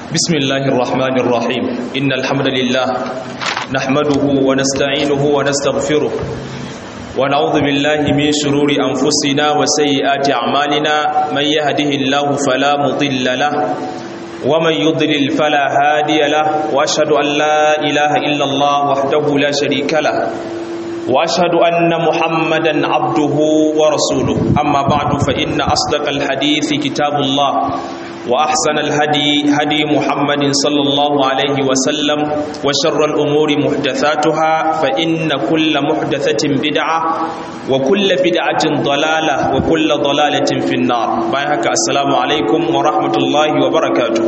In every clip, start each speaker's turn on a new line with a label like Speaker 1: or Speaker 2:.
Speaker 1: بسم الله الرحمن الرحيم إن الحمد لله نحمده ونستعينه ونستغفره ونعوذ بالله من شرور أنفسنا وسيئات أعمالنا من يهده الله فلا مضل له ومن يضلل فلا هادي له وأشهد أن لا إله إلا الله وحده لا شريك له واشهد ان محمدا عبده ورسوله اما بعد فان اصدق الحديث كتاب الله واحسن الهدي هدي محمد صلى الله عليه وسلم وشر الامور محدثاتها فان كل محدثه بدعه وكل بدعه ضلاله وكل ضلاله في النار بايعك السلام عليكم ورحمه الله وبركاته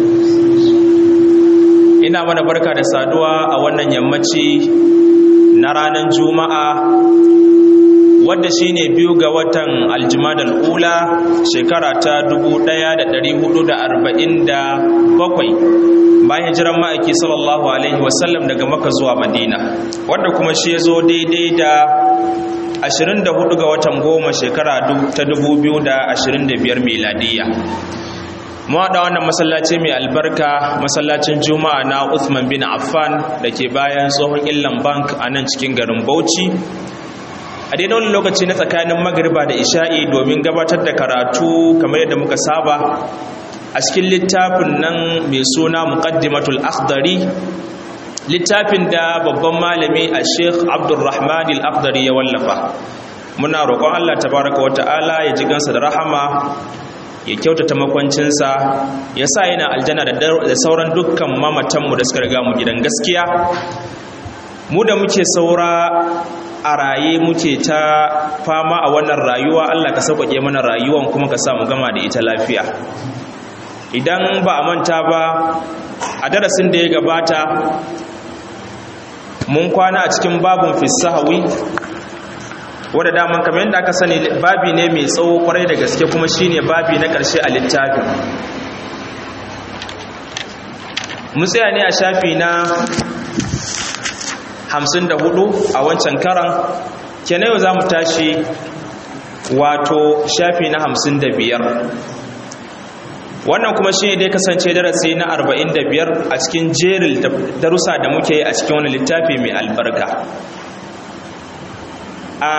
Speaker 1: ina mana barka da saduwa a wannan yammaci na ranar juma'a wadda shine biyu ga watan aljimadal ula shekara ta 1447 bayan jiran ma'aiki sallallahu alaihi wasallam daga maka zuwa madina wadda kuma shi ya zo daidai da 24 ga watan goma shekara ta 2025 miladiyya mu haɗa wannan masallaci mai albarka masallacin juma'a na Uthman bin Affan da ke bayan tsohon illan bank a nan cikin garin Bauchi a daidai wani lokaci na tsakanin magariba da isha'i domin gabatar da karatu kamar yadda muka saba a cikin littafin nan mai suna muqaddimatul akhdari littafin da babban malami a sheikh abdulrahman al-akhdari ya wallafa muna roƙon allah tabaraka wa ta'ala ya ji gansa da rahama ya kyautata makwancinsa ya sa yana aljanna da sauran dukkan mamatanmu da suka riga mu gidan gaskiya mu da muke saura a raye muke ta fama a wannan rayuwa Allah ka sauƙaƙe mana rayuwan kuma ka sa mu gama da ita lafiya idan ba a manta ba a darasin da ya gabata mun kwana a cikin babun fisahawi wadda daman kamar yadda aka sani babi ne mai tsawo kwarai da gaske kuma shine babi na ƙarshe a littafin mun tsaya ne a shafi na 54 a wancan karan kenan yau za mu tashi wato shafi na 55 wannan kuma shi ne dai kasance darasi na 45 a cikin jerin darussa da muke yi a cikin wani littafi mai albarka a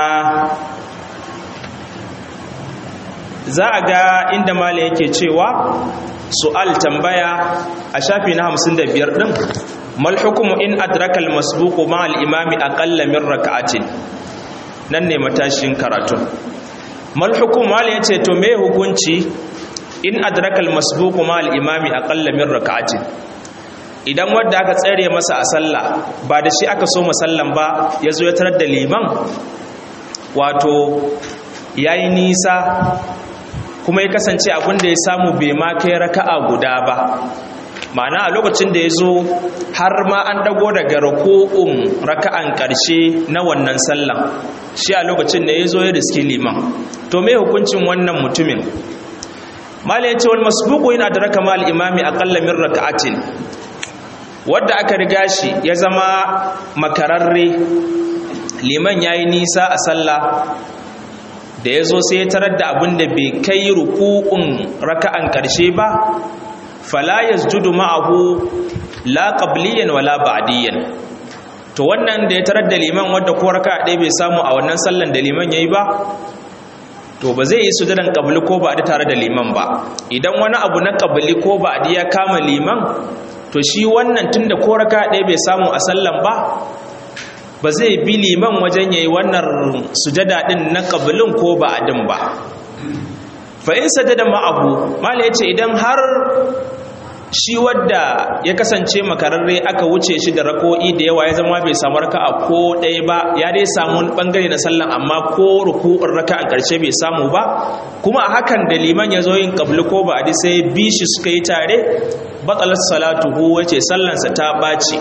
Speaker 1: za a ga inda mala yake cewa su'al tambaya a shafi na 55 din mal hukumu in adrakal masbuqu ma al imami aqalla min rak'atin nan ne matashin karatu mal hukum mala yace to me hukunci in adrakal masbuqu ma al imami aqalla min rak'atin idan wanda aka tsere masa a sallah ba da shi aka so masallan ba yazo ya tarar da liman wato ya yi nisa kuma ya kasance abinda ya samu bai ma kai raka'a guda ba ma'ana a lokacin da ya zo har ma an dago daga rako'un raka'an ƙarshe na wannan sallan shi a lokacin da ya zo ya riski liman to mai hukuncin wannan mutumin mala ya ce wani masbuku yana da raka mal imami aƙalla min raka'atin wadda aka riga shi ya zama makararre liman ya yi nisa a sallah da ya zo sai ya tarar da abin da bai kai ruku'un raka'an ƙarshe ba fala yasjudu ma'ahu la qabliyan wala ba'diyan to wannan da ya tarar da liman wanda ko raka'a ɗaya bai samu a wannan sallan da liman yayi ba to ba zai yi sujudan qabli ko ba'di tare da liman ba idan wani abu na qabli ko ba'di ya kama liman to shi wannan tunda ko raka'a ɗaya bai samu a sallan ba ba zai bi liman wajen yayi wannan sujada din na qablin ko ba'din ba fa in sajada ma'ahu mala yace idan har shi wadda ya kasance makararre aka wuce shi da rako'i da yawa ya zama bai samu raka'a ko ɗaya ba ya dai samu bangare na sallan amma ko ruku'un raka'a ƙarshe bai samu ba kuma a hakan da liman ya zo yin qabli ko ba'di sai bi shi suka yi tare batalat salatuhu wace sallansa ta ɓaci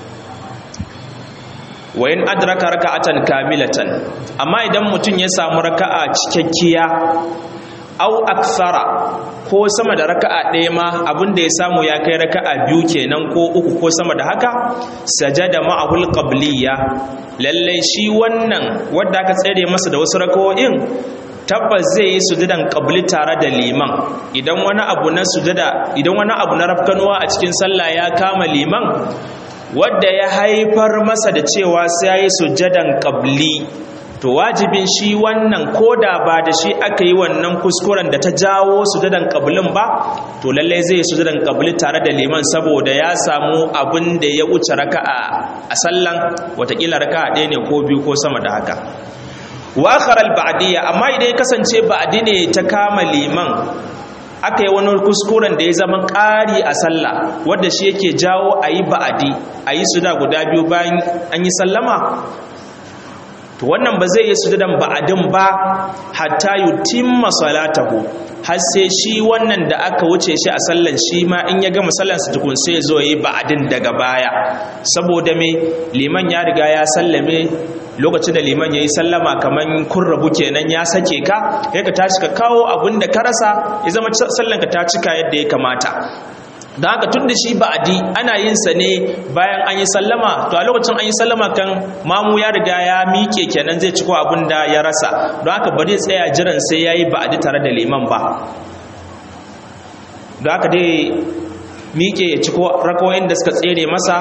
Speaker 1: wa in adraka raka'atan kamilatan amma idan mutum ya samu raka'a cikakkiya au aksara ko sama da raka'a ɗaya ma abinda ya samu ya kai raka'a biyu kenan ko uku ko sama da haka sajada ma'ahul qabliya lalle shi wannan wanda aka tsere masa da wasu raka'o'in tabbas zai yi sujudan qabli tare da liman idan wani abu na sujada idan wani abu na rafkanuwa a cikin sallah ya kama liman wadda ya haifar masa da cewa sai ya yi sujadan qabli to wajibin shi wannan koda ba da shi aka yi wannan kuskuren da ta jawo sujadan qablin ba to lalle zai yi sujadan qabli tare da liman saboda ya samu abin da ya wuce raka'a a sallan watakila raka'a ɗaya ne ko biyu ko sama da haka wa akharal ba'diyya amma idan ya kasance ba'di ne ta kama liman aka yi wani kuskuren da ya zama ƙari a sallah wadda shi yake jawo a yi ba'adi a yi suda guda biyu bayan an yi sallama to wannan ba zai yi sujudan ba'adin ba hatta yutimma salatahu har sai shi wannan da aka wuce shi a sallan shi ma in ya gama sallan sa tukun sai zo yi ba'adin daga baya saboda me liman ya riga ya sallame lokacin da liman yayi sallama kaman kun rabu kenan ya sake ka sai ka tashi ka kawo abin da ka rasa ya zama sallan ka ta cika yadda ya kamata don haka tun da shi ba'adi ana yin sa ne bayan an yi sallama to a lokacin an yi sallama kan mamu ya riga ya miƙe kenan zai ciko abin da ya rasa don haka ba zai tsaya jiran sai ya yi ba'adi tare da liman ba don haka dai miƙe ya ciko rakawoyin da suka tsere masa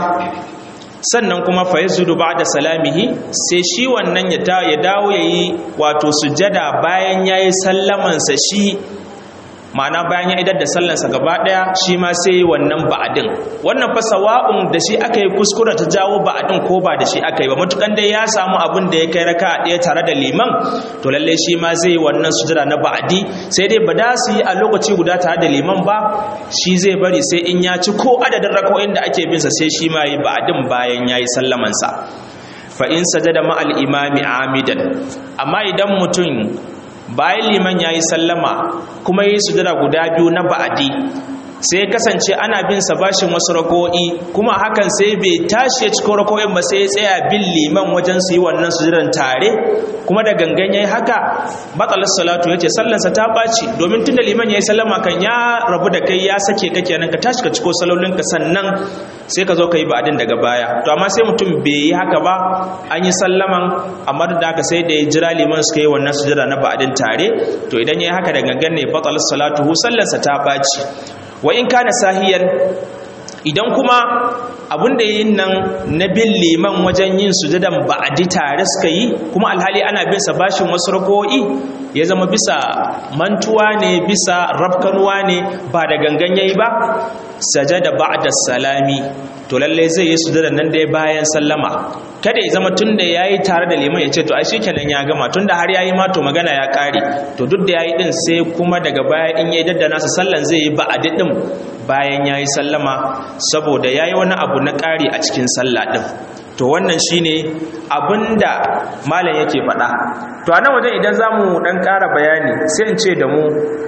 Speaker 1: sannan kuma fa yazudu ba'da salamihi sai shi wannan ya dawo yayi wato sujada bayan yayi sallamansa shi ma'ana bayan ya idar da sallansa gaba daya shi ma sai wannan ba'adin wannan fa sawa'un da shi aka yi kuskure ta jawo ba'adin ko ba da shi aka yi ba matukan dai ya samu abin da ya kai raka daya tare da liman to lalle shi ma zai wannan sujada na ba'adi sai dai ba da su yi a lokaci guda tare da liman ba shi zai bari sai in ya ci ko adadin rakawoyin da ake bin sa sai shi ma yi ba'adin bayan yayi sallamansa fa in sajada ma'al imami amidan amma idan mutum bayan liman ya yi sallama kuma yi sujada guda biyu na ba'adi sai kasance ana bin sa bashin wasu rako'i kuma hakan sai bai tashi ya cikin rako'in ba sai ya tsaya bin liman wajen su yi wannan sujudan tare kuma da gangan yayi haka batsalar salatu yace sallansa ta baci domin tunda liman yayi sallama kan ya rabu da kai ya sake ka kenan ka tashi ka ciko salolin ka sannan sai ka zo ka yi ba'adin daga baya to amma sai mutum bai yi haka ba an yi sallaman amma da haka sai da ya jira liman suka yi wannan sujada na ba'adin tare to idan yayi haka da gangan ne batsalar salatu sallansa ta baci wa in kana sahiyan idan kuma abin da yin nan na bin liman wajen yin sujadan ba'adi tare suka yi kuma alhali ana bin sa bashin wasu rako'i ya zama bisa mantuwa ne bisa rafkanuwa ne ba da gangan yayi ba sajada ba'da salami to lalle zai yi sujadan nan da bayan sallama kada ya zama tunda yayi tare da liman ya ce to ai shikenan ya gama tunda har yayi ma to magana ya kare to duk da yayi din sai kuma daga baya in yayi daddana sa sallan zai yi ba'adi din bayan yayi sallama saboda yayi wani abu na kare a cikin sallah din to wannan shine abinda malam yake faɗa to a nan wajen idan zamu dan ƙara bayani sai in ce da mu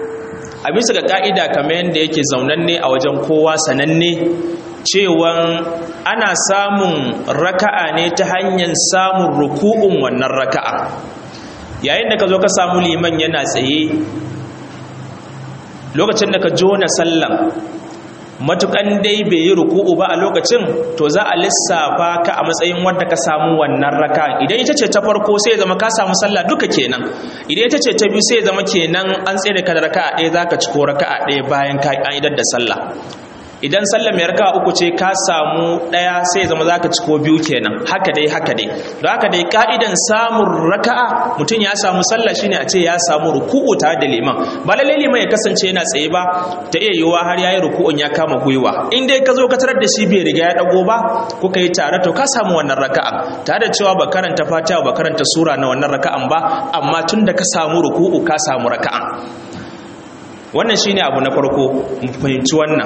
Speaker 1: a bisa ga ka'ida kamar yadda yake zaunanne a wajen kowa sananne cewan ana samun raka'a ne ta hanyar samun ruku'un wannan raka'a yayin da ka zo ka samu liman yana tsaye lokacin da ka jona sallan matukan dai bai yi ruku'u ba a lokacin to za a lissafa ka a matsayin wanda ka samu wannan raka idan ita ce ta farko sai zama ka samu sallah duka kenan idan ita ce ta biyu sai zama kenan an tsere ka da raka'a ɗaya zaka ci ko raka'a ɗaya bayan ka an idar da sallah idan sallah mai raka'a uku ce ka samu ɗaya sai zama zaka ci ko biyu kenan haka dai haka dai don haka dai ka'idan samun raka'a mutum ya samu sallah shine a ce ya samu ruku'u tare da liman ba lalle liman ya kasance yana tsaye ba ta iya yiwuwa har yayi ruku'un ya kama gwiwa in dai ka zo ka tarar da shi bai riga ya dago ba kuka yi tare to ka samu wannan raka'a tare da cewa ba karanta fatiha ba karanta sura na wannan raka'an ba amma tun da ka samu ruku'u ka samu raka'a wannan shine abu na farko mu fahimci wannan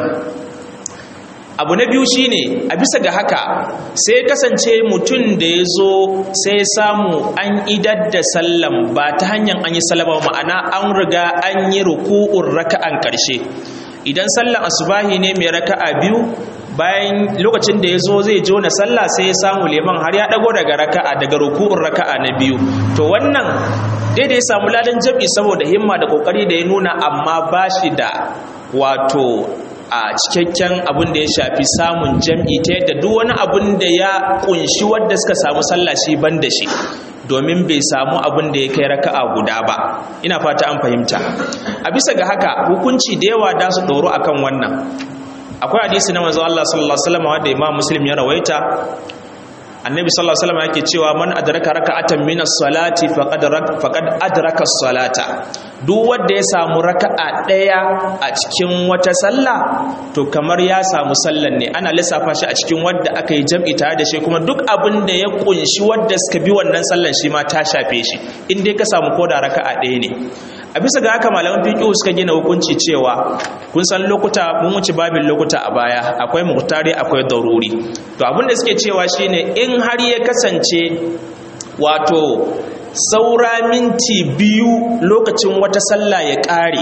Speaker 1: abu na biyu shine a bisa ga haka sai kasance mutum da ya zo sai samu an idar da sallam ba ta hanyar an yi salama ma'ana an riga an yi ruku'un raka'an karshe idan sallan asubahi ne mai raka'a biyu bayan lokacin da ya zo zai jona sallah sai ya samu leman har ya dago daga raka'a daga ruku'un raka'a na biyu to wannan daidai ya samu ladan jam'i saboda himma da kokari da ya nuna amma ba shi da wato a cikakken abin da ya shafi samun jam'i ta yadda duk wani abin da ya kunshi wadda suka samu sallah shi ban da shi domin bai samu abin da ya kai raka'a guda ba ina fata an fahimta a bisa ga haka hukunci da yawa da su doro akan wannan akwai hadisi na manzo Allah sallallahu alaihi wasallam wanda Imam Muslim ya rawaita annabi sallallahu alaihi wasallam yake cewa man adraka raka'atan min as-salati faqad faqad adraka as-salata duk wanda ya samu raka'a daya a cikin wata sallah to kamar ya samu sallan ne ana lissafa shi a cikin wanda aka yi jam'i tare da shi kuma duk abin da ya kunshi wanda suka bi wannan sallan shi ma ta shafe shi in dai ka samu koda raka'a daya ne a bisa ga haka malaman fiqh suka gina hukunci cewa kun san lokuta mun wuce babin lokuta a baya akwai muhtari akwai daruri to abin da suke cewa shine in har ya kasance wato saura minti biyu lokacin wata sallah ya ƙare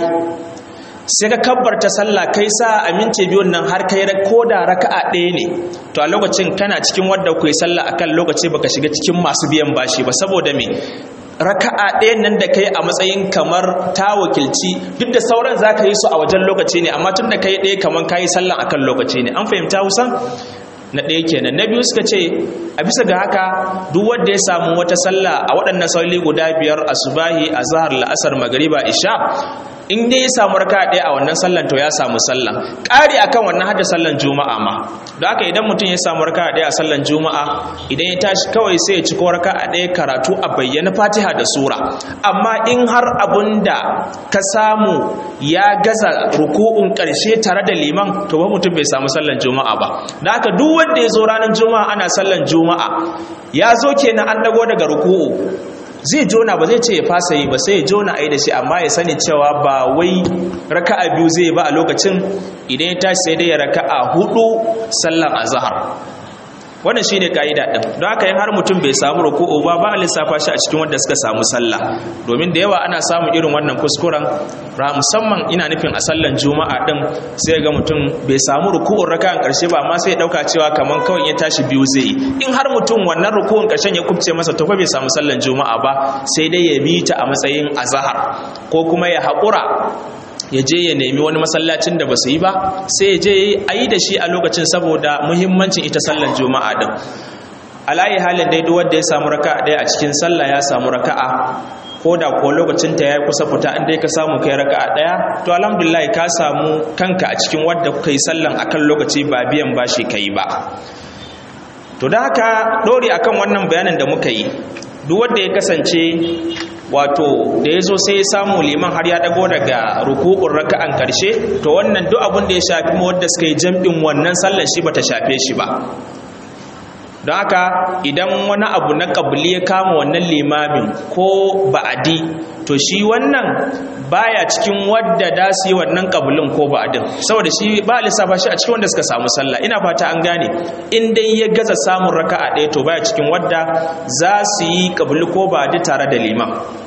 Speaker 1: sai ka kabbarta sallah kai sa a minti biyun nan har kai ko da raka'a ɗaya ne to a lokacin kana cikin wadda ku yi sallah akan lokaci baka shiga cikin masu biyan bashi ba saboda me raka'a ɗayan nan da kai a matsayin kamar ta wakilci duk da sauran za ka yi su a wajen lokaci ne amma tun da kai ɗaya kamar ka yi sallan akan lokaci ne an fahimta husan na ɗaya kenan na biyu suka ce a bisa ga haka duk wanda ya samu wata sallah a waɗannan sauli guda biyar asubahi azhar la'asar magariba isha in dai ya samu raka ɗaya a wannan sallan to ya samu sallan ƙari akan wannan hada sallan juma'a ma da haka idan mutum ya samu raka ɗaya a sallan juma'a idan ya tashi kawai sai ya ci ko raka ɗaya karatu a bayyana fatiha da sura amma in har abun da ka samu ya gaza ruku'un ƙarshe tare da liman to ba mutum bai samu sallan juma'a ba da haka duk wanda ya zo ranar juma'a ana sallan juma'a ya zo kenan an dago daga ruku'u zai jona ba zai ce ya fasa yi ba sai ya jona a yi da shi amma ya sani cewa ba wai raka'a biyu zai ba a lokacin idan ya tashi sai dai ya raka'a hudu sallan azhar wannan shine kaida din don haka in har mutum bai samu ruku'u ba ba a lissafa shi a cikin wanda suka samu sallah domin da yawa ana samun irin wannan kuskuren ra musamman ina nufin a sallan juma'a din sai ga mutum bai samu ruku'un raka'an karshe ba amma sai ya dauka cewa kaman kawai ya tashi biyu zai yi in har mutum wannan ruku'un karshen ya kubce masa to fa bai samu sallan juma'a ba sai dai ya bi ta a matsayin azhar ko kuma ya haƙura ya je ya nemi wani masallacin da ba su yi ba sai ya je a yi da shi a lokacin saboda muhimmancin ita sallar juma'a din alayi halin dai duk wanda ya samu raka'a ɗaya a cikin sallah ya samu raka'a ko da ko lokacin ta yayi kusa fita in dai ka samu kai raka'a ɗaya to alhamdulillah ka samu kanka a cikin wanda kuka yi sallan akan lokaci ba biyan bashi kai ba to da haka dori akan wannan bayanin da muka yi duk wanda ya kasance wato da ya zo sai ya samu liman har ya dago daga ruku'un raka'an karshe to wannan duk abin da ya shafi wadda suka yi jam'in wannan sallar shi bata shafe shi ba don haka idan wani abu na kabili ya kama wannan limamin ko ba'adi to shi wannan baya cikin wadda da su yi wannan kabilin ko ba'adin saboda shi ba lissafa shi a cikin wanda suka samu sallah ina fata an gane in dai ya gaza samun raka'a ɗaya to baya cikin wadda za su yi kabili ko ba'adi tare da liman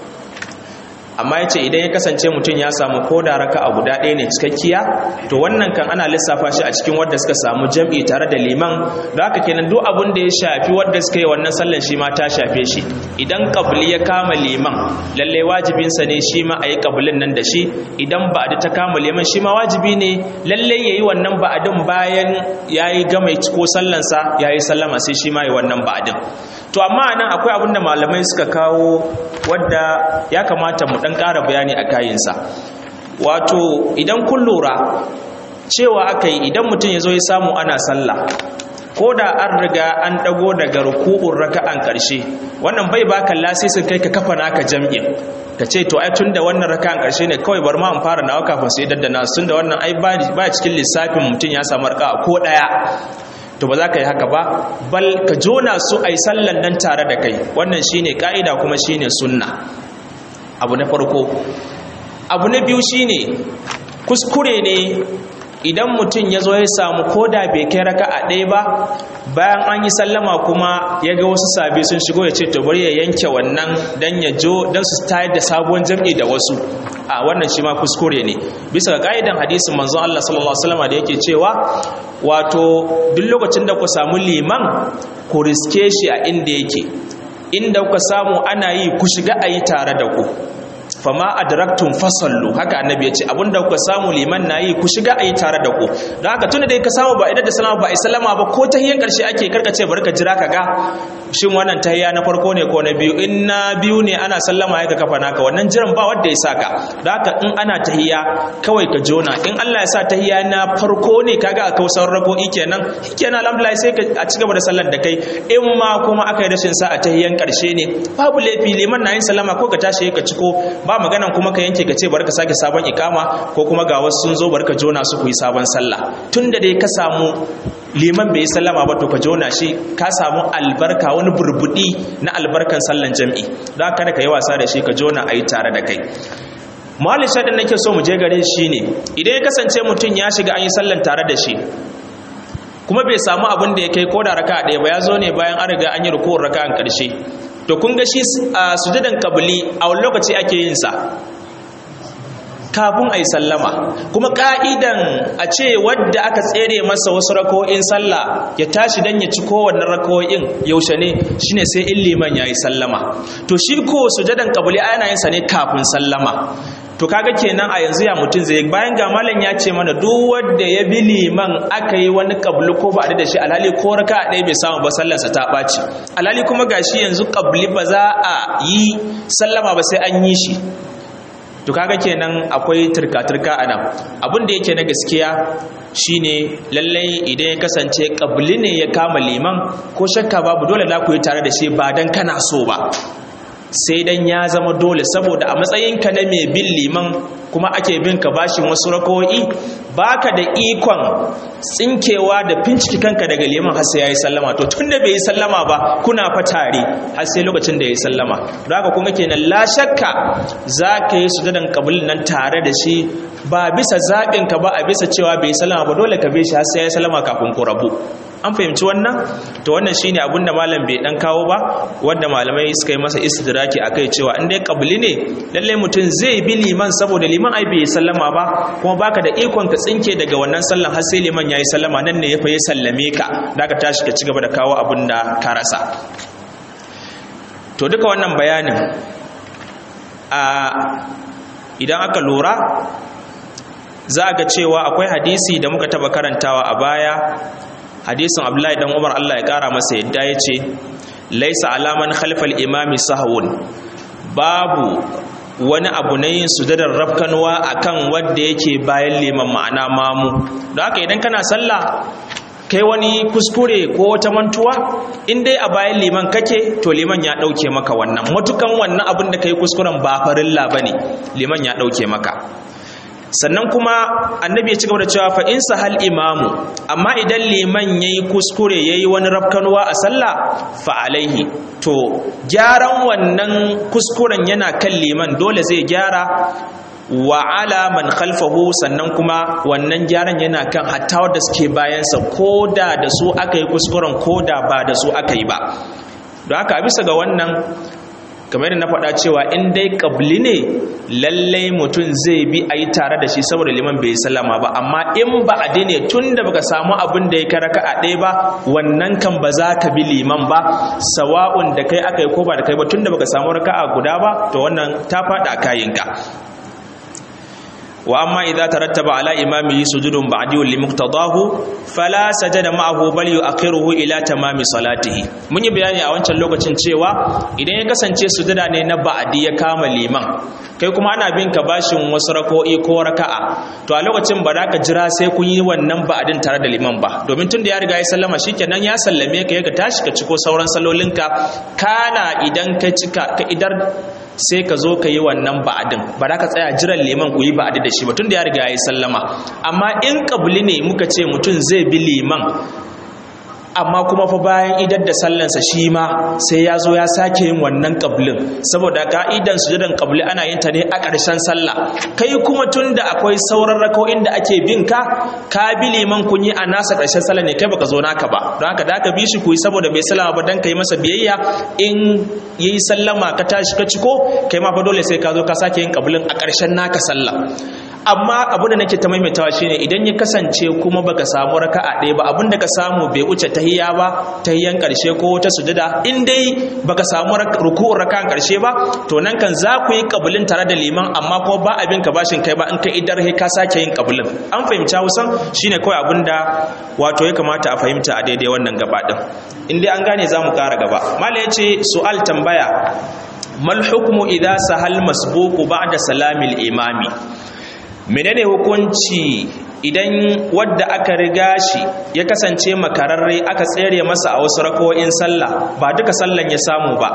Speaker 1: amma ya ce idan ya kasance mutum ya samu ko da raka a guda ɗaya ne cikakkiya to wannan kan ana lissafa shi a cikin wadda suka samu jam'i tare da liman da haka kenan duk abin da ya shafi wadda suka yi wannan sallan shi ma ta shafe shi idan kabli ya kama liman lallai wajibinsa ne shi ma a yi kabilin nan da shi idan ba'adi ta kama liman shi ma wajibi ne lallai ya yi wannan ba'adin bayan ya yi gama ko sallansa ya yi sallama sai shi ma yi wannan ba'adin to amma nan akwai abin da malamai suka kawo wadda ya kamata mu dan ƙara bayani a kayinsa wato idan kun lura cewa aka yi idan mutum ya zo ya samu ana sallah ko da an riga an ɗago daga ruku'un raka'an ƙarshe wannan bai baka lasisin kai ka kafa naka jam'in ka ce to ai tun da wannan raka'an ƙarshe ne kawai bar ma in fara nawa kafin sai daddana sun da wannan ai ba cikin lissafin mutum ya samu raka'a ko ɗaya to ba za ka yi haka ba bal ka jona su a yi sallan nan tare da kai wannan shine ka'ida kuma shine sunna abu na farko abu na biyu shine kuskure ne idan mutum ya zo ya samu koda bai kai raka a ɗaya ba bayan an yi sallama kuma ya ga wasu sabi sun shigo ya ce to bari ya yanke wannan dan ya jo dan su tayar da sabuwar jam'i da wasu a wannan shi ma kuskure ne bisa ga ka'idan hadisin manzon Allah sallallahu alaihi wasallam da yake cewa wato duk lokacin da ku samu liman ku riske shi a inda yake inda kuka samu ana yi ku shiga a yi tare da ku fama adraktum fasallu haka annabi ya ce abinda kuka samu liman na yi ku shiga a yi tare da ku don haka tunda dai ka samu ba idan da salama ba a salama ba ko ta hiyar karshe ake karkace bari ka jira ka ga shin wannan tahiyya na farko ne ko na biyu in na biyu ne ana sallama ya ka kafa naka wannan jiran ba wanda ya saka da haka in ana tahiyya kawai ka jona in Allah ya sa tahiyya na farko ne kaga a kausar rako'i kenan kenan alhamdulillah sai ka a ci gaba da sallar da kai in ma kuma aka yi rashin sa a tahiyyan karshe ne babu laifi liman na yin sallama ko ka tashi ka ciko ba maganan kuma ka yanke ka ce bari ka sake sabon ikama ko kuma ga wasu sun zo bari ka jona su ku yi sabon sallah tunda dai ka samu liman bai yi sallama ba to ka jona shi ka samu albarka wani burbudi na albarkan sallan jam'i don kada ka yi wasa da shi ka jona a yi tare da kai mawalin shaɗin nake so mu je gare shi ne idan ya kasance mutum ya shiga an yi sallan tare da shi kuma bai samu abin da ya kai ko da raka ɗaya ba ya zo ne bayan an riga an yi rukun raka an ƙarshe to kun ga shi a sujadan kabili a wani lokaci ake yin sa kafin a yi sallama kuma ka'idan a ce wadda aka tsere masa wasu rako'in sallah ya tashi don ya ci kowanne rako'in yaushe ne shine sai in liman ya yi sallama to shi ko sujadan kabuli ana yin sa ne kafin sallama to kaga kenan a yanzu ya mutum zai bayan ga malam ya ce mana duk wanda ya bi liman aka yi wani kabli ko ba da shi alhali ko raka ɗaya bai samu ba sallarsa ta ɓaci alhali kuma gashi yanzu kabli ba za a yi sallama ba sai an yi shi to kaga kenan akwai turka-turka a nan abin da yake na gaskiya shine lallai idan ya kasance kabli ne ya kama liman ko shakka babu dole za ku yi tare da shi ba dan kana so ba sai dan ya zama dole saboda a matsayinka na mai bin liman kuma ake bin ka bashin wasu rako'i baka da ikon tsinkewa da finciki kanka daga liman har sai yayi sallama to tunda bai yi sallama ba kuna fa tare har sai lokacin da yayi sallama don haka kuma kenan la shakka zaka yi sujudan qabul nan tare da shi ba bisa zaɓin ka ba a bisa cewa bai yi sallama ba dole ka bi shi har sai yayi sallama kafin ku rabu an fahimci wannan to wannan shine abin da malam bai dan kawo ba wanda malamai suka yi masa istidraki akai cewa in dai kabli ne lalle mutum zai bi liman saboda liman ai bai sallama ba kuma baka da ikon ka tsinke daga wannan sallan har sai liman yayi sallama nan ne ya fa ya sallame ka da ka tashi ka cigaba da kawo abin da ka rasa to duka wannan bayanin a idan aka lura za a ga cewa akwai hadisi da muka taba karantawa a baya hadisin abdullahi dan umar allah ya kara masa yadda ya ce laisa alaman khalfal imami sahawun babu wani abu na yin sujadar rafkanwa akan wanda yake bayan liman ma'ana mamu don haka idan kana sallah kai wani kuskure ko wata mantuwa in dai a bayan liman kake to liman ya dauke maka wannan matukan wannan abin da kai kuskuren ba farilla bane liman ya dauke maka sannan kuma annabi ya ci gaba da cewa fa in sahal imamu amma idan liman yayi kuskure yayi wani rafkanuwa a sallah fa alaihi to gyaran wannan kuskuren yana kan liman dole zai gyara wa ala man khalfahu sannan kuma wannan gyaran yana kan hatta wanda suke bayansa ko da da su aka yi kuskuren ko da ba da su aka yi ba don haka bisa ga wannan kamar yadda na faɗa cewa in dai ƙabli ne lallai mutum zai bi a yi tare da shi saboda liman bai sallama ba amma in ba a ne tun da baka samu abin da ya karaka a ɗaya ba wannan kan ba za ka bi liman ba sawa'un da kai aka yi ko ba da kai ba tun da baka samu raka'a guda ba to wannan ta faɗa kayinka wa amma idza tarattaba ala imamihi sujudun ba'di li muqtadahu fala sajada ma'ahu bal yu'akhiruhu ila tamami salatihi mun yi bayani a wancan lokacin cewa idan ya kasance sujuda ne na ba'di ya kama liman kai kuma ana bin ka bashin wasu rako'i ko raka'a to a lokacin ba za ka jira sai kun yi wannan ba'din tare da liman ba domin tun da ya riga ya sallama shikenan ya sallame ka ya ka tashi ka ciko sauran salolinka kana idan ka cika ka idar sai ka zo ka yi wannan ba'adin ba za ka tsaya jiran liman ku yi ba'adi da shi ba tun da ya riga ya yi sallama amma in kabuli ne muka ce mutum zai bi liman amma kuma fa bayan idar da sallansa shi ma sai ya zo ya sake yin wannan kablin saboda ka'idan sujudan kabli ana yin ta ne a ƙarshen sallah kai kuma tun da akwai sauran rako'in da ake bin ka ka bi liman kun yi a nasa ƙarshen sallah ne kai baka zo naka ba don haka da ka bi shi ku yi saboda bai sallama ba dan ka yi masa biyayya in yi sallama ka tashi ka ciko kai ma fa dole sai ka zo ka sake yin kablin a ƙarshen naka sallah amma abin da nake ta maimaitawa shine idan ya kasance kuma baka samu raka'a ɗaya ba abin da ka samu bai wuce tahiyya ba tahiyyan karshe ko ta sujada in dai baka samu ruku'un raka'an karshe ba to nan kan za ku yi kabulin tare da liman amma kuma ba abin ka bashin kai ba in ka idar he ka sake yin kabulin an fahimci Hausan shine kawai abin da wato ya kamata a fahimta a daidai wannan gaba din in dai an gane za mu ƙara gaba mala ya ce su'al tambaya mal hukmu idza sahal masbuqu ba'da salamil imami menene hukunci idan wadda aka riga shi ya kasance makararre aka tsere masa a wasu rako'in sallah ba duka sallan ya samu ba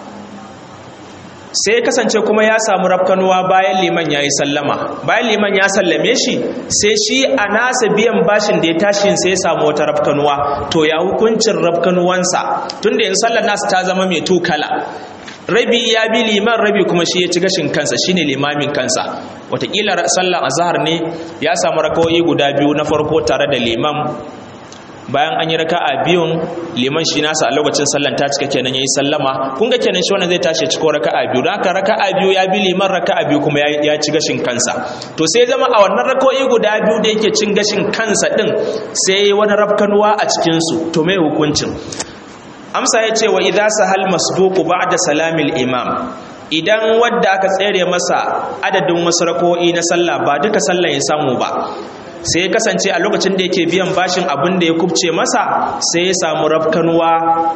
Speaker 1: sai kasance kuma ya samu rafkanuwa bayan liman ya yi sallama bayan liman ya sallame shi sai shi a nasa biyan bashin da ya tashi sai ya samu wata rafkanuwa to ya hukuncin rafkanuwansa tunda yin sallar nasu ta zama mai tukala rabi ya bi liman rabi kuma shi ya ci gashin kansa shine limamin kansa watakila sallar azhar ne ya samu rakawoyi guda biyu na farko tare da liman bayan an yi raka'a biyun liman shi nasa a lokacin sallan ta cika kenan yayi sallama kun ga kenan shi wannan zai tashi ciko raka'a biyu don haka raka'a biyu ya bi liman raka'a biyu kuma ya ci gashin kansa to sai zama a wannan raka'o'i guda biyu da yake cin gashin kansa din sai wani rafkanuwa a cikin su to me hukuncin amsa ya ce wa idza sahal masbuqu ba'da salamil imam idan wadda aka tsere masa adadin wasu raka'o'i na sallah ba duka sallan ya samu ba sai ya kasance a lokacin da yake biyan bashin abin da ya kubce masa sai ya samu rafkanuwa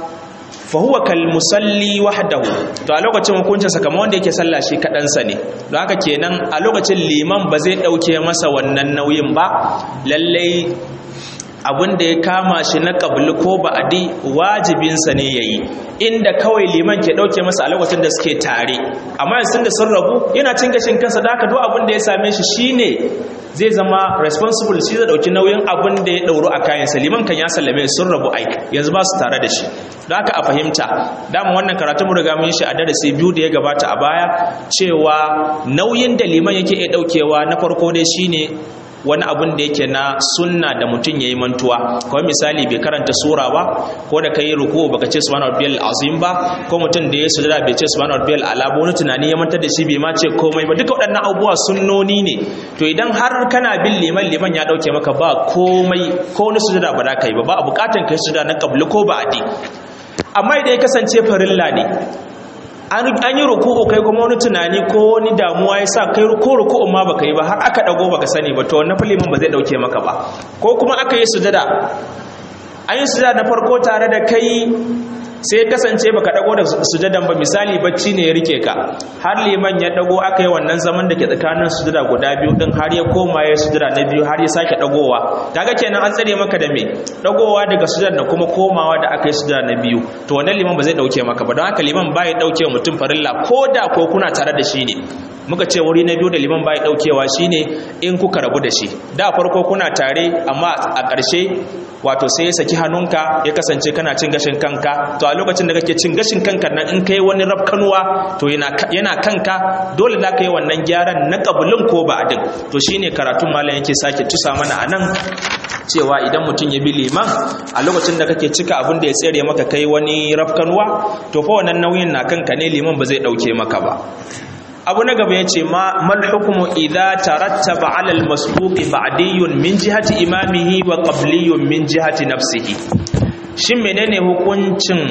Speaker 1: fahuwa kal musalli wahdahu to a lokacin hukuncinsa kamar wanda yake sallah shi kaɗansa ne don haka kenan a lokacin liman ba zai ɗauke masa wannan nauyin ba lallai abin da ya kama shi na ƙabli ko ba'adi wajibinsa ne ya yi inda kawai liman ke ɗauke masa a lokacin da suke tare amma yanzu da sun rabu yana cin gashin kansa da haka duk abin da ya same shi shine zai zama responsible shi zai ɗauki nauyin abin da ya ɗauru a kayansa liman kan ya sallame sun rabu aik yanzu ba su tare da shi da haka a fahimta dama wannan karatu mu riga mun shi a darasi biyu da ya gabata a baya cewa nauyin da liman yake iya ɗaukewa na farko dai shine wani abun da yake na sunna da mutum ya yi mantuwa kawai misali bai karanta sura ba ko da ka yi ruku baka ce subhanahu rabbiyal azim ba ko mutum da ya sujada bai ce subhanahu rabbiyal ala ba wani tunani ya mantar da shi bai ma ce komai ba duka waɗannan abubuwa sunnoni ne to idan har kana bin liman liman ya dauke maka ba komai ko wani sujada ba za ka yi ba ba a bukatan ka yi sujada na qabli ko ba'di amma idan ya kasance farilla ne an yi ruku'u kai kuma wani tunani ko wani damuwa ya sa kai ko ruku'u ma baka yi ba har aka dago baka sani ba to wannan filimin ba zai dauke maka ba ko kuma aka yi sujada an yi sujada na farko tare da kai sai kasance baka dago da sujadan ba misali bacci ne ya rike ka har liman ya dago aka yi wannan zaman da ke tsakanin sujada guda biyu din har ya koma ya sujada na biyu har ya sake dagowa kaga kenan an tsare maka da me dagowa daga sujada da kuma komawa da aka yi sujada na biyu to wannan liman ba zai dauke maka ba don haka liman ba ya dauke mutum farilla ko da ko kuna tare da shi ne muka ce wuri na biyu da liman bai daukewa shine in kuka rabu da shi da farko kuna tare amma a ƙarshe wato sai ya saki hannunka ya kasance kana cin gashin kanka to a lokacin da kake cin gashin kanka nan in kai wani rafkanuwa to yana kanka dole za ka yi wannan gyaran na kabulin ko ba adin to shine karatun malam yake sake tusa mana a nan cewa idan mutum ya bi liman a lokacin da kake cika abin da ya tsere maka kai wani rafkanuwa to fa wannan nauyin na kanka ne liman ba zai dauke maka ba abu na gaba ya ce mal hukumu idha tarattaba ala al-masbuqi ba'diyun min jihati imamihi wa qabliyun min jihati nafsihi shin menene hukuncin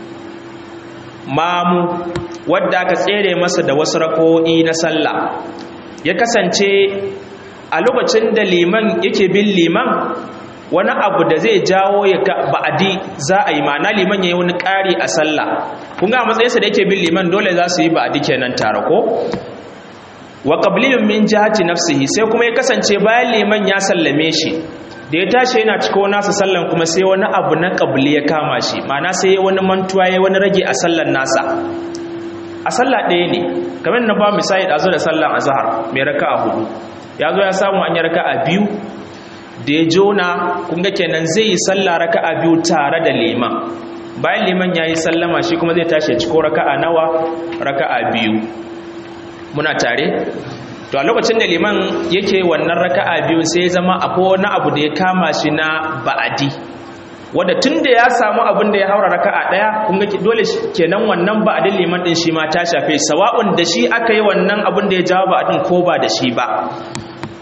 Speaker 1: mamu wadda aka tsere masa da wasu rako'i na sallah ya kasance a lokacin da liman yake bin liman wani abu da zai jawo ya ba'adi za a yi ma'ana liman ya yi wani ƙari a sallah kun ga matsayinsa da yake bin liman dole za su yi ba'adi kenan tare ko wa qabliyun min jihati nafsihi sai kuma ya kasance bayan liman ya sallame shi da ya tashi yana ciko nasa sallan kuma sai wani abu na qabli ya kama shi ma'ana sai wani mantuwa ya wani rage a sallan nasa a sallah ɗaya ne kamar na ba misali da zo da sallan azhar mai raka'a hudu ya zo ya samu an yi raka'a biyu da ya jona kunga kenan zai yi sallah raka'a biyu tare da liman bayan liman ya yi sallama shi kuma zai tashi ciko raka'a nawa raka'a biyu muna tare to a lokacin da liman yake wannan raka'a biyu sai ya zama akwai wani abu da ya kama shi na ba'adi wadda tun da ya samu abin da ya haura raka'a daya kunga dole kenan wannan ba'adin liman din shi ma ta shafe sawa'un da shi aka yi wannan abin da ya jawo ba'adin ko ba da shi ba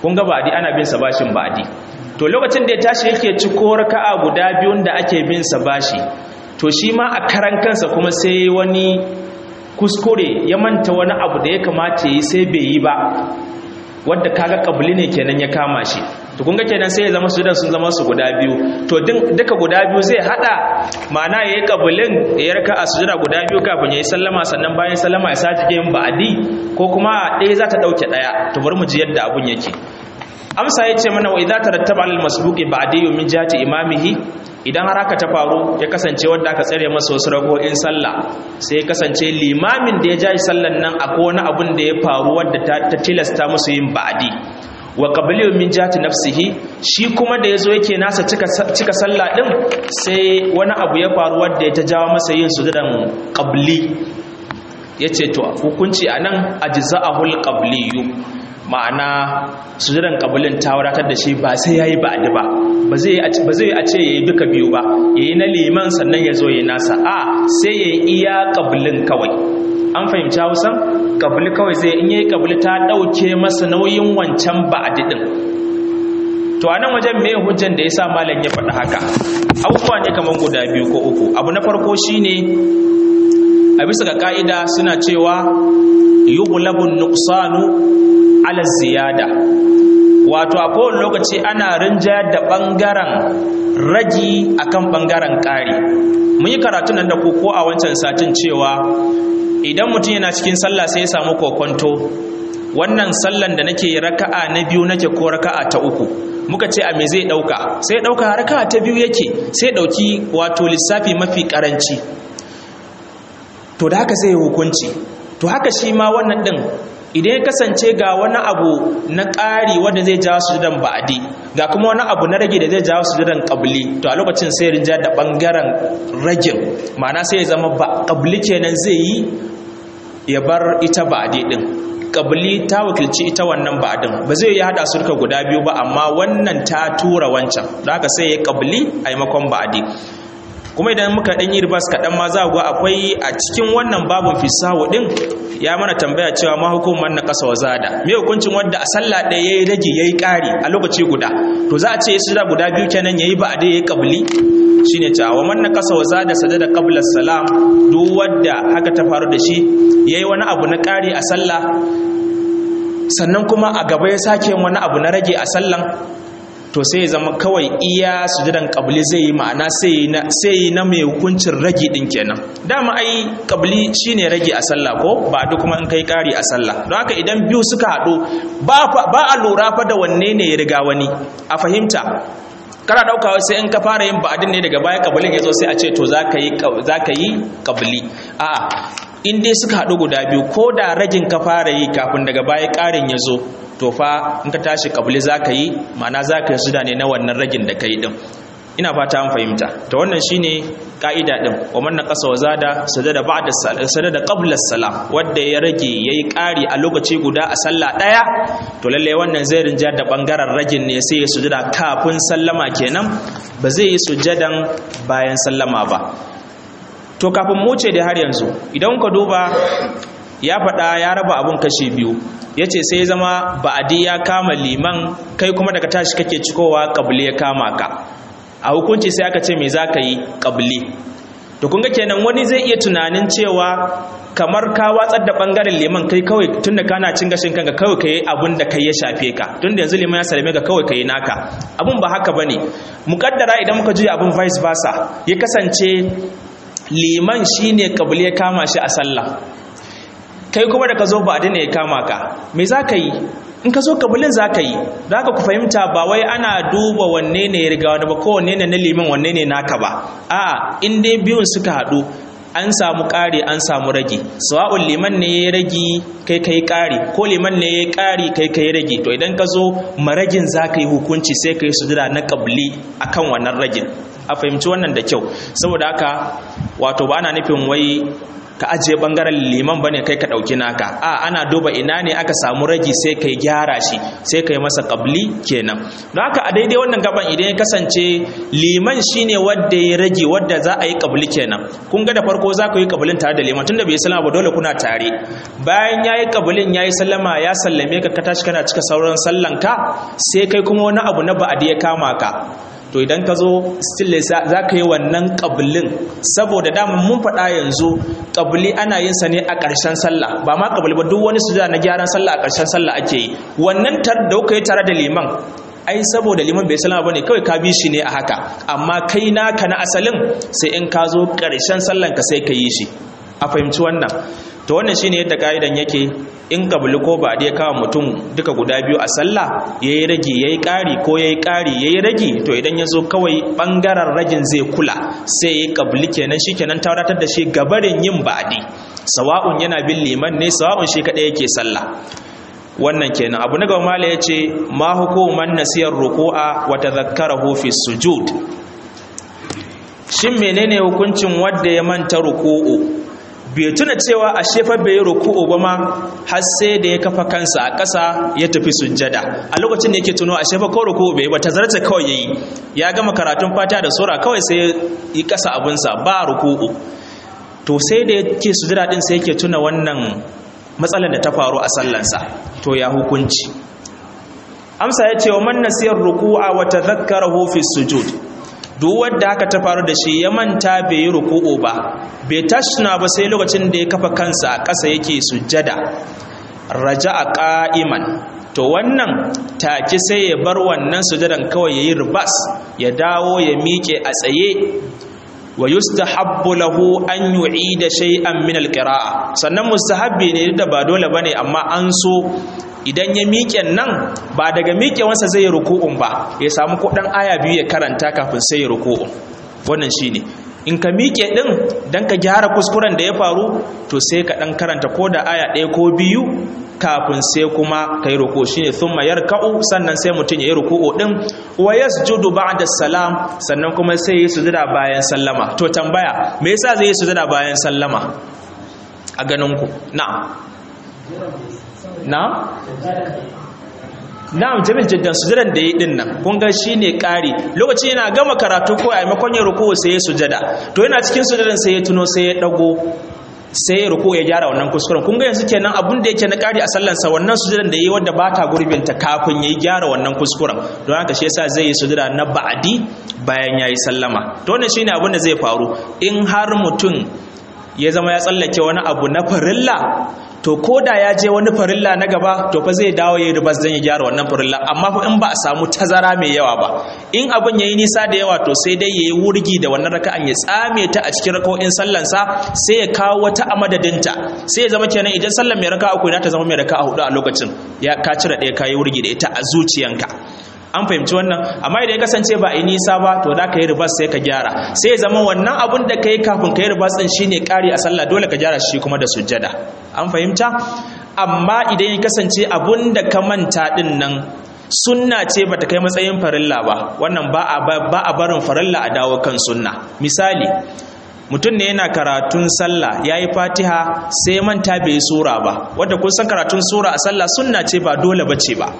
Speaker 1: kun ga ba'adi ana bin sa bashin ba'adi to lokacin da ya tashi yake ciko raka'a guda biyun da ake bin sa bashi to shi ma a karan kansa kuma sai wani kuskure ya manta wani abu da ya kamata yi sai bai yi ba wadda kaga kabuli ne kenan ya kama shi to kun ga kenan sai ya zama su sun zama su guda biyu to duka guda biyu zai hada ma'ana yayi kabulin ya raka a sujada guda biyu kafin yayi sallama sannan bayan sallama ya sake yin ba'adi ko kuma ɗaya za ta dauke ɗaya to bari mu ji yadda abun yake amsa ya ce mana wa idza tarattaba al masbuqi ba'di min jihati imamihi idan har haka ta faru ya kasance wanda aka tsare masa wasu rago'in sallah sai ya kasance limamin da ya jaji sallan nan akwai wani abun da ya faru wadda ta tilasta musu yin ba'di wa qabliyu min jihati nafsihi shi kuma da yazo yake nasa cika cika sallah din sai wani abu ya faru wadda ya ta jawo masa yin sujudan qabli yace to hukunci anan ajza'ahul qabliyu ma'ana sujudan kabulin ta wadatar da shi ba sai yayi ba'di ba ba zai ba zai a ce yayi duka biyu ba yayi na liman sannan ya zo yayi nasa a sai yayi iya kabulin kawai an fahimci Hausa kabuli kawai zai in yayi kabuli ta dauke masa nauyin wancan ba'di din to anan wajen me hujjan da yasa malam ya faɗi haka abubuwa ne kaman guda biyu ko uku abu na farko shine a bisa ga ka'ida suna cewa yughlabun nuqsanu ala ziyada wato a kowane lokaci ana rinjayar da ɓangaren ragi akan ɓangaren ƙari mun yi karatu nan da ku ko a wancan satin cewa idan mutum yana cikin sallah sai ya samu kokonto wannan sallan da nake raka'a na biyu nake ko raka'a ta uku muka ce a me zai ɗauka sai ɗauka raka'a ta biyu yake sai ɗauki wato lissafi mafi ƙaranci to da haka sai hukunci to haka shi ma wannan ɗin idan ya kasance ga wani abu na ƙari wanda zai jawo sujudan ba'adi ga kuma wani abu na rage da zai jawo sujudan ƙabli to a lokacin sai rinja da ɓangaren ragin ma'ana sai ya zama ba ƙabli kenan zai yi ya bar ita ba'adi ɗin ƙabli ta wakilci ita wannan ba'adin ba zai yi haɗa su guda biyu ba amma wannan ta tura wancan don haka sai ya ƙabli a maimakon ba'adi kuma idan muka ɗan yi ribas kaɗan ma za ga akwai a cikin wannan babin fisawo ɗin ya mana tambaya cewa ma hukumar na ƙasa wa zada me hukuncin wanda a sallah ɗaya yayi rage yayi ƙari a lokaci guda to za a ce su da guda biyu kenan yayi ba a dai yayi qabli shine cewa wa man na ƙasa wa zada sajada qabla salam duk wanda haka ta faru da shi yayi wani abu na ƙari a sallah sannan kuma a gaba ya sake wani abu na rage a sallan to sai ya zama kawai iya sujudan qabli zai yi ma'ana sai na sai na mai hukuncin ragi din kenan dama ai qabli shine ragi a sallah ko ba duk kuma in kai kari a sallah don haka idan biyu suka hadu ba ba a lura fa da wanne ne ya riga wani a fahimta kana dauka sai in ka fara yin ba'adin ne daga baya qablin yazo sai a ce to zaka yi zaka yi qabli a'a in dai suka hadu guda biyu ko da ragin ka fara yi kafin daga baya karin yazo to fa in ka tashi kabuli za ka yi ma'ana za ka yi suda ne na wannan ragin da ka yi ɗin ina fata an fahimta ta wannan shine ka'ida ɗin wa manna ƙasa wa zada sadada ba'da sadada qabla salam wanda ya rage yayi ƙari a lokaci guda a sallah ɗaya to lalle wannan zai rinja da bangaren ragin ne sai ya sujada kafin sallama kenan ba zai yi sujadan bayan sallama ba to kafin mu ce da har yanzu idan ka duba ya faɗa ya raba abun kashe biyu ya ce sai zama ba'adi ya kama liman kai kuma daga tashi kake cikowa ƙabli ya kama ka a hukunci sai aka ce me za ka yi ƙabli to kun ga kenan wani zai iya tunanin cewa kamar ka watsar da ɓangaren liman kai kawai tun da kana cin gashin kanka kawai ka yi abun da kai ya shafe ka tun da yanzu liman ya salame ka kawai ka yi naka abun ba haka ba ne muƙaddara idan muka juya abun vice versa ya kasance liman shine ƙabli ya kama shi a sallah kai kuma da ka zo ba ne ya kama ka me za ka yi in ka zo kabulin za ka yi za ka ku fahimta ba wai ana duba wanne ne ya riga wani ba ko wanne ne na liman wanne ne naka ba a in dai biyun suka haɗu an samu ƙari an samu rage sawa'un liman ne ya rage kai kai ƙari ko liman ne ya ƙari kai kai rage to idan ka zo maragin za ka yi hukunci sai ka yi sujada na ƙabli akan wannan ragin a fahimci wannan da kyau saboda haka wato ba ana nufin wai ka ajiye bangaren liman bane kai ka dauki naka a ana duba ina ne aka samu ragi sai kai gyara shi sai kai masa qabli kenan don haka a daidai wannan gaban idan ya kasance liman shine wanda ya rage wanda za a yi qabli kenan kun ga da farko za ku yi qablin tare da liman tunda bai sallama ba dole kuna tare bayan yayi qablin yayi sallama ya sallame ka ka tashi kana cika sauran sallanka sai kai kuma wani abu na ba'adi ya kama ka to idan ka zo still za ka yi wannan ƙabilin saboda daman mun faɗa yanzu ƙabili ana yin sa ne a ƙarshen sallah ba ma ƙabili ba duk wani sujada na gyaran sallah a ƙarshen sallah ake yi wannan tar da kuka yi tare da liman ai saboda liman bai salama bane kawai ka bi shi ne a haka amma kai naka na asalin sai in ka zo ƙarshen sallan ka sai ka yi shi a fahimci wannan to wannan shine yadda ka'idan yake in kabili ko ba ya kawo mutum duka guda biyu a sallah yayi rage yayi ƙari ko yayi ƙari yayi rage to idan ya zo kawai bangaren ragin zai kula sai yayi kabili kenan shikenan ta wadatar da shi gabarin yin ba'di sawa'un yana bin liman ne sawa'un shi kadai yake sallah wannan kenan abu na gaba mala yace ma hukuman nasiyar ruku'a wa tadhakkarahu fi sujud shin menene hukuncin wanda ya manta ruku'u bai tuna cewa a shefa bai yi ruku'u ba ma har sai da ya kafa kansa a ƙasa ya tafi sujjada a lokacin da yake tuno a shefa ko ruku'u bai ba tazarta kawai yayi ya gama karatun fata da sura kawai sai yi ƙasa abinsa ba ruku'u to sai da yake sujjada din sai yake tuna wannan matsalar da ta faru a sallansa to ya hukunci amsa ya ce wa man nasiyar ruku'a wa tadhakkarahu fi sujud duk wanda haka ta faru da shi ya manta bai yi ruku'u ba bai tashna ba sai lokacin da ya kafa kansa a ƙasa yake sujjada raja'a qa'iman to wannan take sai ya bar wannan sujjadan kawai yayi ribas ya dawo ya miƙe a tsaye wa yustahabbu lahu an yu'ida shay'an min alqira'a sannan mustahabbi ne da ba dole bane amma an so idan ya miƙe nan ba daga miƙewansa zai yi ruku'un ba ya samu kuɗin aya biyu ya karanta kafin sai ya ruku'un wannan shine in ka miƙe ɗin don ka gyara kuskuren da ya faru to sai ka ɗan karanta ko da aya ɗaya ko biyu kafin sai kuma ka yi ruku shi ne sun mayar ka'u sannan sai mutum ya yi ruku'u ɗin wa ya sujudu ba da salam sannan kuma sai yi sujuda bayan sallama to tambaya me yasa zai yi sujuda bayan sallama a ganinku na'am na'am na'am jamil jiddan sujudan da yi din nan kun ga shine ƙari lokaci yana gama karatu ko a maimakon ya ruku sai ya sujada to yana cikin sujadan sai ya tuno sai ya dago sai ya ruku ya gyara wannan kuskuren kun ga yanzu kenan abun da yake na ƙari a sallansa wannan sujadan da yi wanda ba ta gurbinta kafin ya gyara wannan kuskuren don haka shi yasa zai yi sujada na ba'adi bayan ya yi sallama to wannan shine abun da zai faru in har mutum ya zama ya tsallake wani abu na farilla to ko da ya je wani farilla na gaba to fa zai dawo yayi ribas dan ya gyara wannan farilla amma fa in ba a samu tazara mai yawa ba in abin yayi nisa da yawa to sai dai yayi wurgi da wannan raka'an ya tsame ta a cikin raka'o'in sallan sa sai ya kawo wata a madadinta sai ya zama kenan idan sallan mai raka'a uku ta zama mai raka'a hudu a lokacin ya ka cire ɗaya kayi wurgi da ita a zuciyanka an fahimci wannan amma idan ya kasance ba a nisa ba to da ka yi ribas sai ka gyara sai ya zama wannan abun da ka yi kafin ka yi ribas ɗin shine ƙari a sallah dole ka gyara shi kuma da sujjada an fahimta amma idan ya kasance abun da ka manta ɗin nan sunna ce bata kai matsayin farilla ba wannan ba a barin farilla a dawo kan sunna misali mutum ne yana karatun sallah ya yi fatiha sai manta bai yi sura ba wadda kun san karatun sura a sallah sunna ce ba dole ba ce ba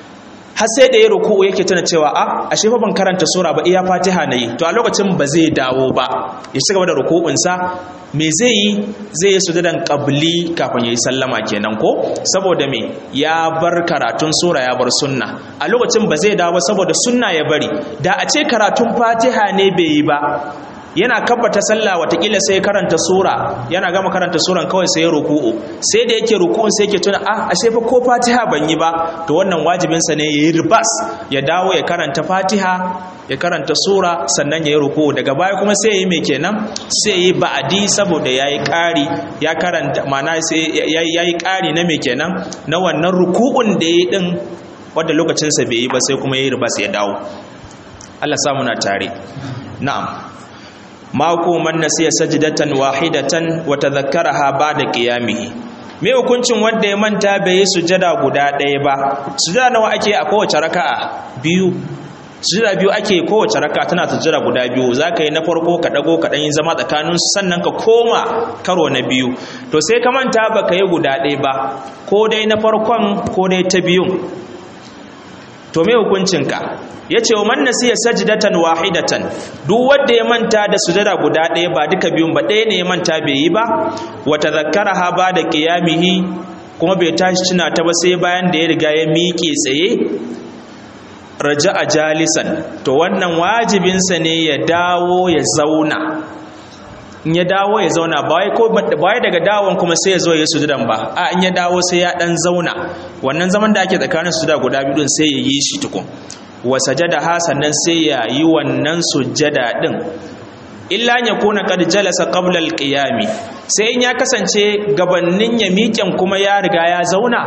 Speaker 1: har sai da ya ruku yake tana cewa a ashe fa ban karanta sura ba iya fatiha na yi to a lokacin ba zai dawo ba ya ci gaba da ruku'unsa me zai yi zai yi sujudan qabli kafin ya yi sallama kenan ko saboda me ya bar karatun sura ya bar sunna a lokacin ba zai dawo saboda sunna ya bari da a ce karatun fatiha ne bai yi ba yana kabbata sallah watakila sai karanta sura yana gama karanta suran kawai sai ya ruku'u sai da yake ruku'un sai yake tuna ah ashe fa ko fatiha ban yi ba to wannan wajibin sa ne yayi ribas ya dawo ya karanta fatiha ya karanta sura sannan ya yi ruku'u daga baya kuma sai yayi me kenan sai yayi ba'adi saboda yayi ƙari ya karanta mana sai yayi ƙari na me kenan na wannan ruku'un da yayi din wanda lokacin sa bai yi ba sai kuma yayi ribas ya dawo Allah samu na tare na'am mako man nasiya sajdatan wahidatan wa tadhakkaraha ba'da qiyamihi me hukuncin wanda ya manta bai yi sujada guda ɗaya ba sujada nawa ake a kowace raka'a biyu sujada biyu ake kowace raka tana sujada guda biyu za ka yi na farko ka ɗago ka ɗanyi zama tsakanin sannan ka koma karo na biyu to sai ka manta ba ka yi guda ɗaya ba ko dai na farkon ko dai ta biyun to me hukuncinka ya ce wa man nasiya sajdatan wahidatan duk wanda ya manta da sujada guda ɗaya ba duka biyun ba ɗaya ne ya manta bai yi ba wa tadhakkaraha ba da qiyamihi kuma bai tashi tuna ta ba sai bayan da ya riga ya miƙe tsaye raja a jalisan to wannan wajibinsa ne ya dawo ya zauna in ya dawo ya zauna ba wai daga dawon kuma sai ya zo ya sujudan ba a in ya dawo sai ya dan zauna wannan zaman da ake tsakanin sujuda guda biyu din sai ya yi shi tukun wa sajada ha sannan sai ya yi wannan sujada din illa ya kuna qad jalasa qabla al-qiyami sai in ya kasance gabannin ya miƙen kuma ya riga ya zauna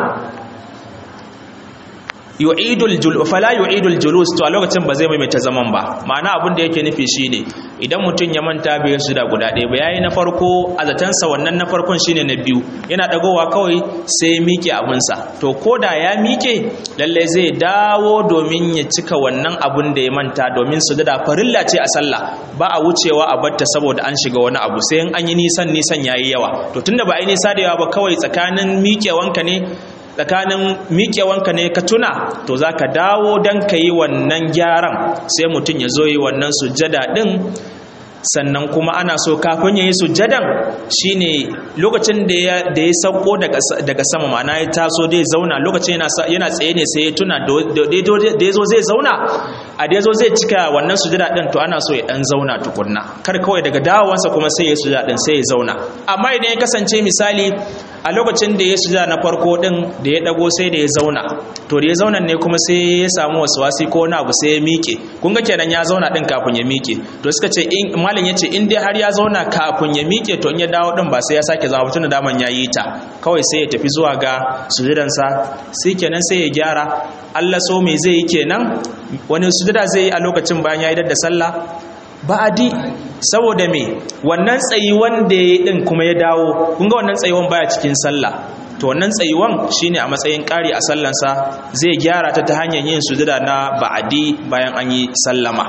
Speaker 1: yu'idul jul fala yu'idul julus to a lokacin ba zai maimaita zaman ba ma'ana abin da yake nufi shine idan mutum ya manta bai su da guda ɗaya ba yayi na farko a zatansa wannan na farkon shine na biyu yana dagowa kawai sai ya miƙe abinsa to koda ya miƙe lalle zai dawo domin ya cika wannan abun da ya manta domin su da farilla ce a sallah ba a wucewa a batta saboda an shiga wani abu sai in an yi nisan nisan yayi yawa to tunda ba a yi nisa da yawa ba kawai tsakanin miƙewanka ne tsakanin miƙewanka ne ka tuna to za ka dawo don ka yi wannan gyaran sai mutum ya zo yi wannan sujjada ɗin sannan kuma ana so kafin ya yi sujjadan shine lokacin da ya sauko daga sama ma'ana ya taso dai zauna lokacin yana tsaye ne sai ya tuna da ya zo zai zauna a da ya zo zai cika wannan sujjada ɗin to ana so ya ɗan zauna tukunna kar kawai daga dawowansa kuma sai ya sujjada ɗin sai ya zauna amma idan ya kasance misali a lokacin da ya sujada na farko din da ya dago sai da ya zauna to da ya zauna ne kuma sai ya samu wasi ko wani abu sai ya miƙe kun ga kenan ya zauna din kafin ya miƙe to suka ce in malam yace in dai har ya zauna kafin ya miƙe to in ya dawo din ba sai ya sake zama tun da daman ya yi ta kawai sai ya tafi zuwa ga sujudan sa sai kenan sai ya gyara Allah so me zai yi kenan wani sujada zai yi a lokacin bayan ya yi da sallah ba'adi saboda me wannan tsayuwan da ya din kuma ya dawo kun ga wannan tsayuwan baya cikin sallah to wannan tsayuwan shine a matsayin ƙari a sallansa zai gyara ta ta hanyar yin sujada na ba'adi bayan an yi sallama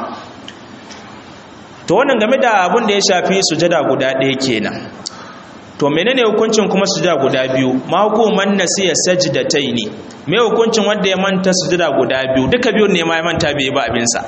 Speaker 1: to wannan game da abin da ya shafi sujada guda ɗaya kenan to menene hukuncin kuma sujada guda biyu ma hukuman nasiya sajdataini me hukuncin wanda ya manta sujada guda biyu duka biyun ne ma ya manta bai ba abinsa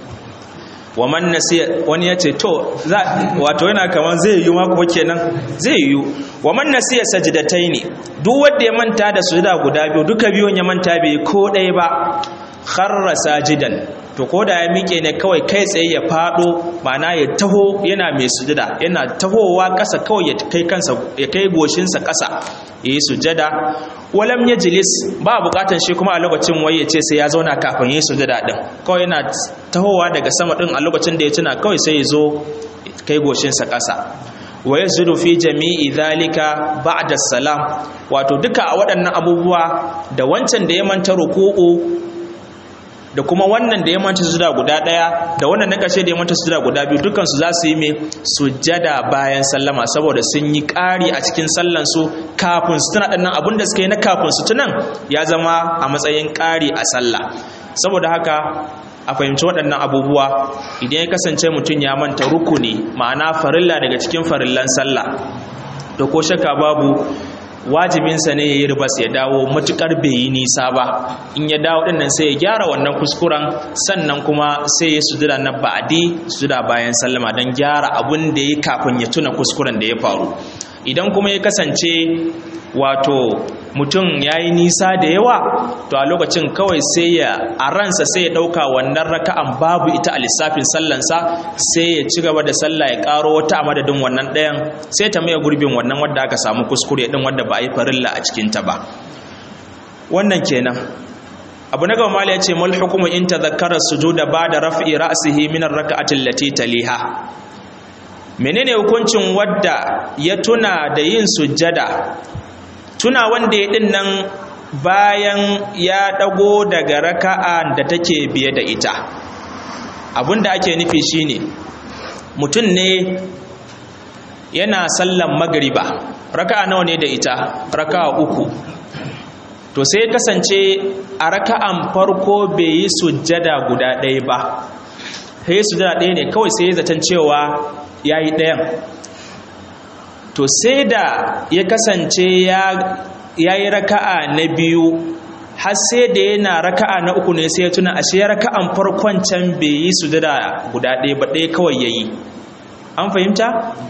Speaker 1: wa man nasiya wani yace to wato yana kaman zai yi mako kenan zai yi wa man nasiya sajdataini duk wanda ya manta da sujuda guda biyu duka biyun ya manta bai ko ɗaya ba kharra sajidan to ko da ya miƙe ne kawai kai tsaye ya fado ma'ana ya taho yana mai sujuda yana tahowa ƙasa kawai ya kai kansa ya kai goshinsa ƙasa yayi sujada walam yajlis ba bukatan shi kuma a lokacin waye ce sai ya zauna kafin yi sujada din kawai yana tahowa daga sama din a lokacin da ya tuna kawai sai ya zo kai goshinsa ƙasa wa yasjudu fi jami'i dhalika ba'da salam wato duka a waɗannan abubuwa da wancan da ya manta ruku'u da kuma wannan da ya manta sujuda guda daya da wannan na kashe da ya manta sujuda guda biyu dukkan su za su yi mai sujada bayan sallama saboda sun yi ƙari a cikin sallan su kafin su tuna dannan abin da suka yi na kafin su tunan ya zama a matsayin ƙari a sallah saboda haka a fahimci waɗannan abubuwa idan ya kasance mutum ya manta rukuni ma'ana farilla daga cikin farillan sallah da ko shakka babu wajibinsa ne ya yi ribas ya dawo matukar bai yi nisa ba in ya dawo ɗin nan sai ya gyara wannan kuskuren sannan kuma sai ya sujuda na ba'adi sujuda bayan sallama don gyara abun da ya kafin ya tuna kuskuren da ya faru idan kuma ya kasance wato mutum ya yi nisa da yawa to a lokacin kawai sai ya a ransa sai ya ɗauka wannan raka'an babu ita a lissafin sallansa sai ya ci gaba da sallah ya ƙaro wata a madadin wannan ɗayan sai ta maye gurbin wannan wadda aka samu kuskure ɗin wadda ba a yi farilla a cikinta ba wannan kenan abu na gaba ya ce mal hukumu in tadhakkara sujuda ba'da raf'i ra'sihi min ar-rak'ati allati taliha menene hukuncin wadda ya tuna da yin sujjada tuna wanda ya din nan bayan ya dago daga raka'a da take biye da ita abinda ake nufi shine mutum ne yana sallan magriba raka'a nawa ne da ita raka'a uku to sai kasance a raka'an farko bai yi sujjada guda ɗaya ba sai sujjada ɗaya ne kawai sai zaton cewa ya yi ɗayan to sai da ya kasance ya yi raka'a na biyu har sai da yana raka'a na uku ne sai ya tuna ashe raka'an farkon can bai yi sujjada guda ɗaya ba ɗaya kawai ya yi an fahimta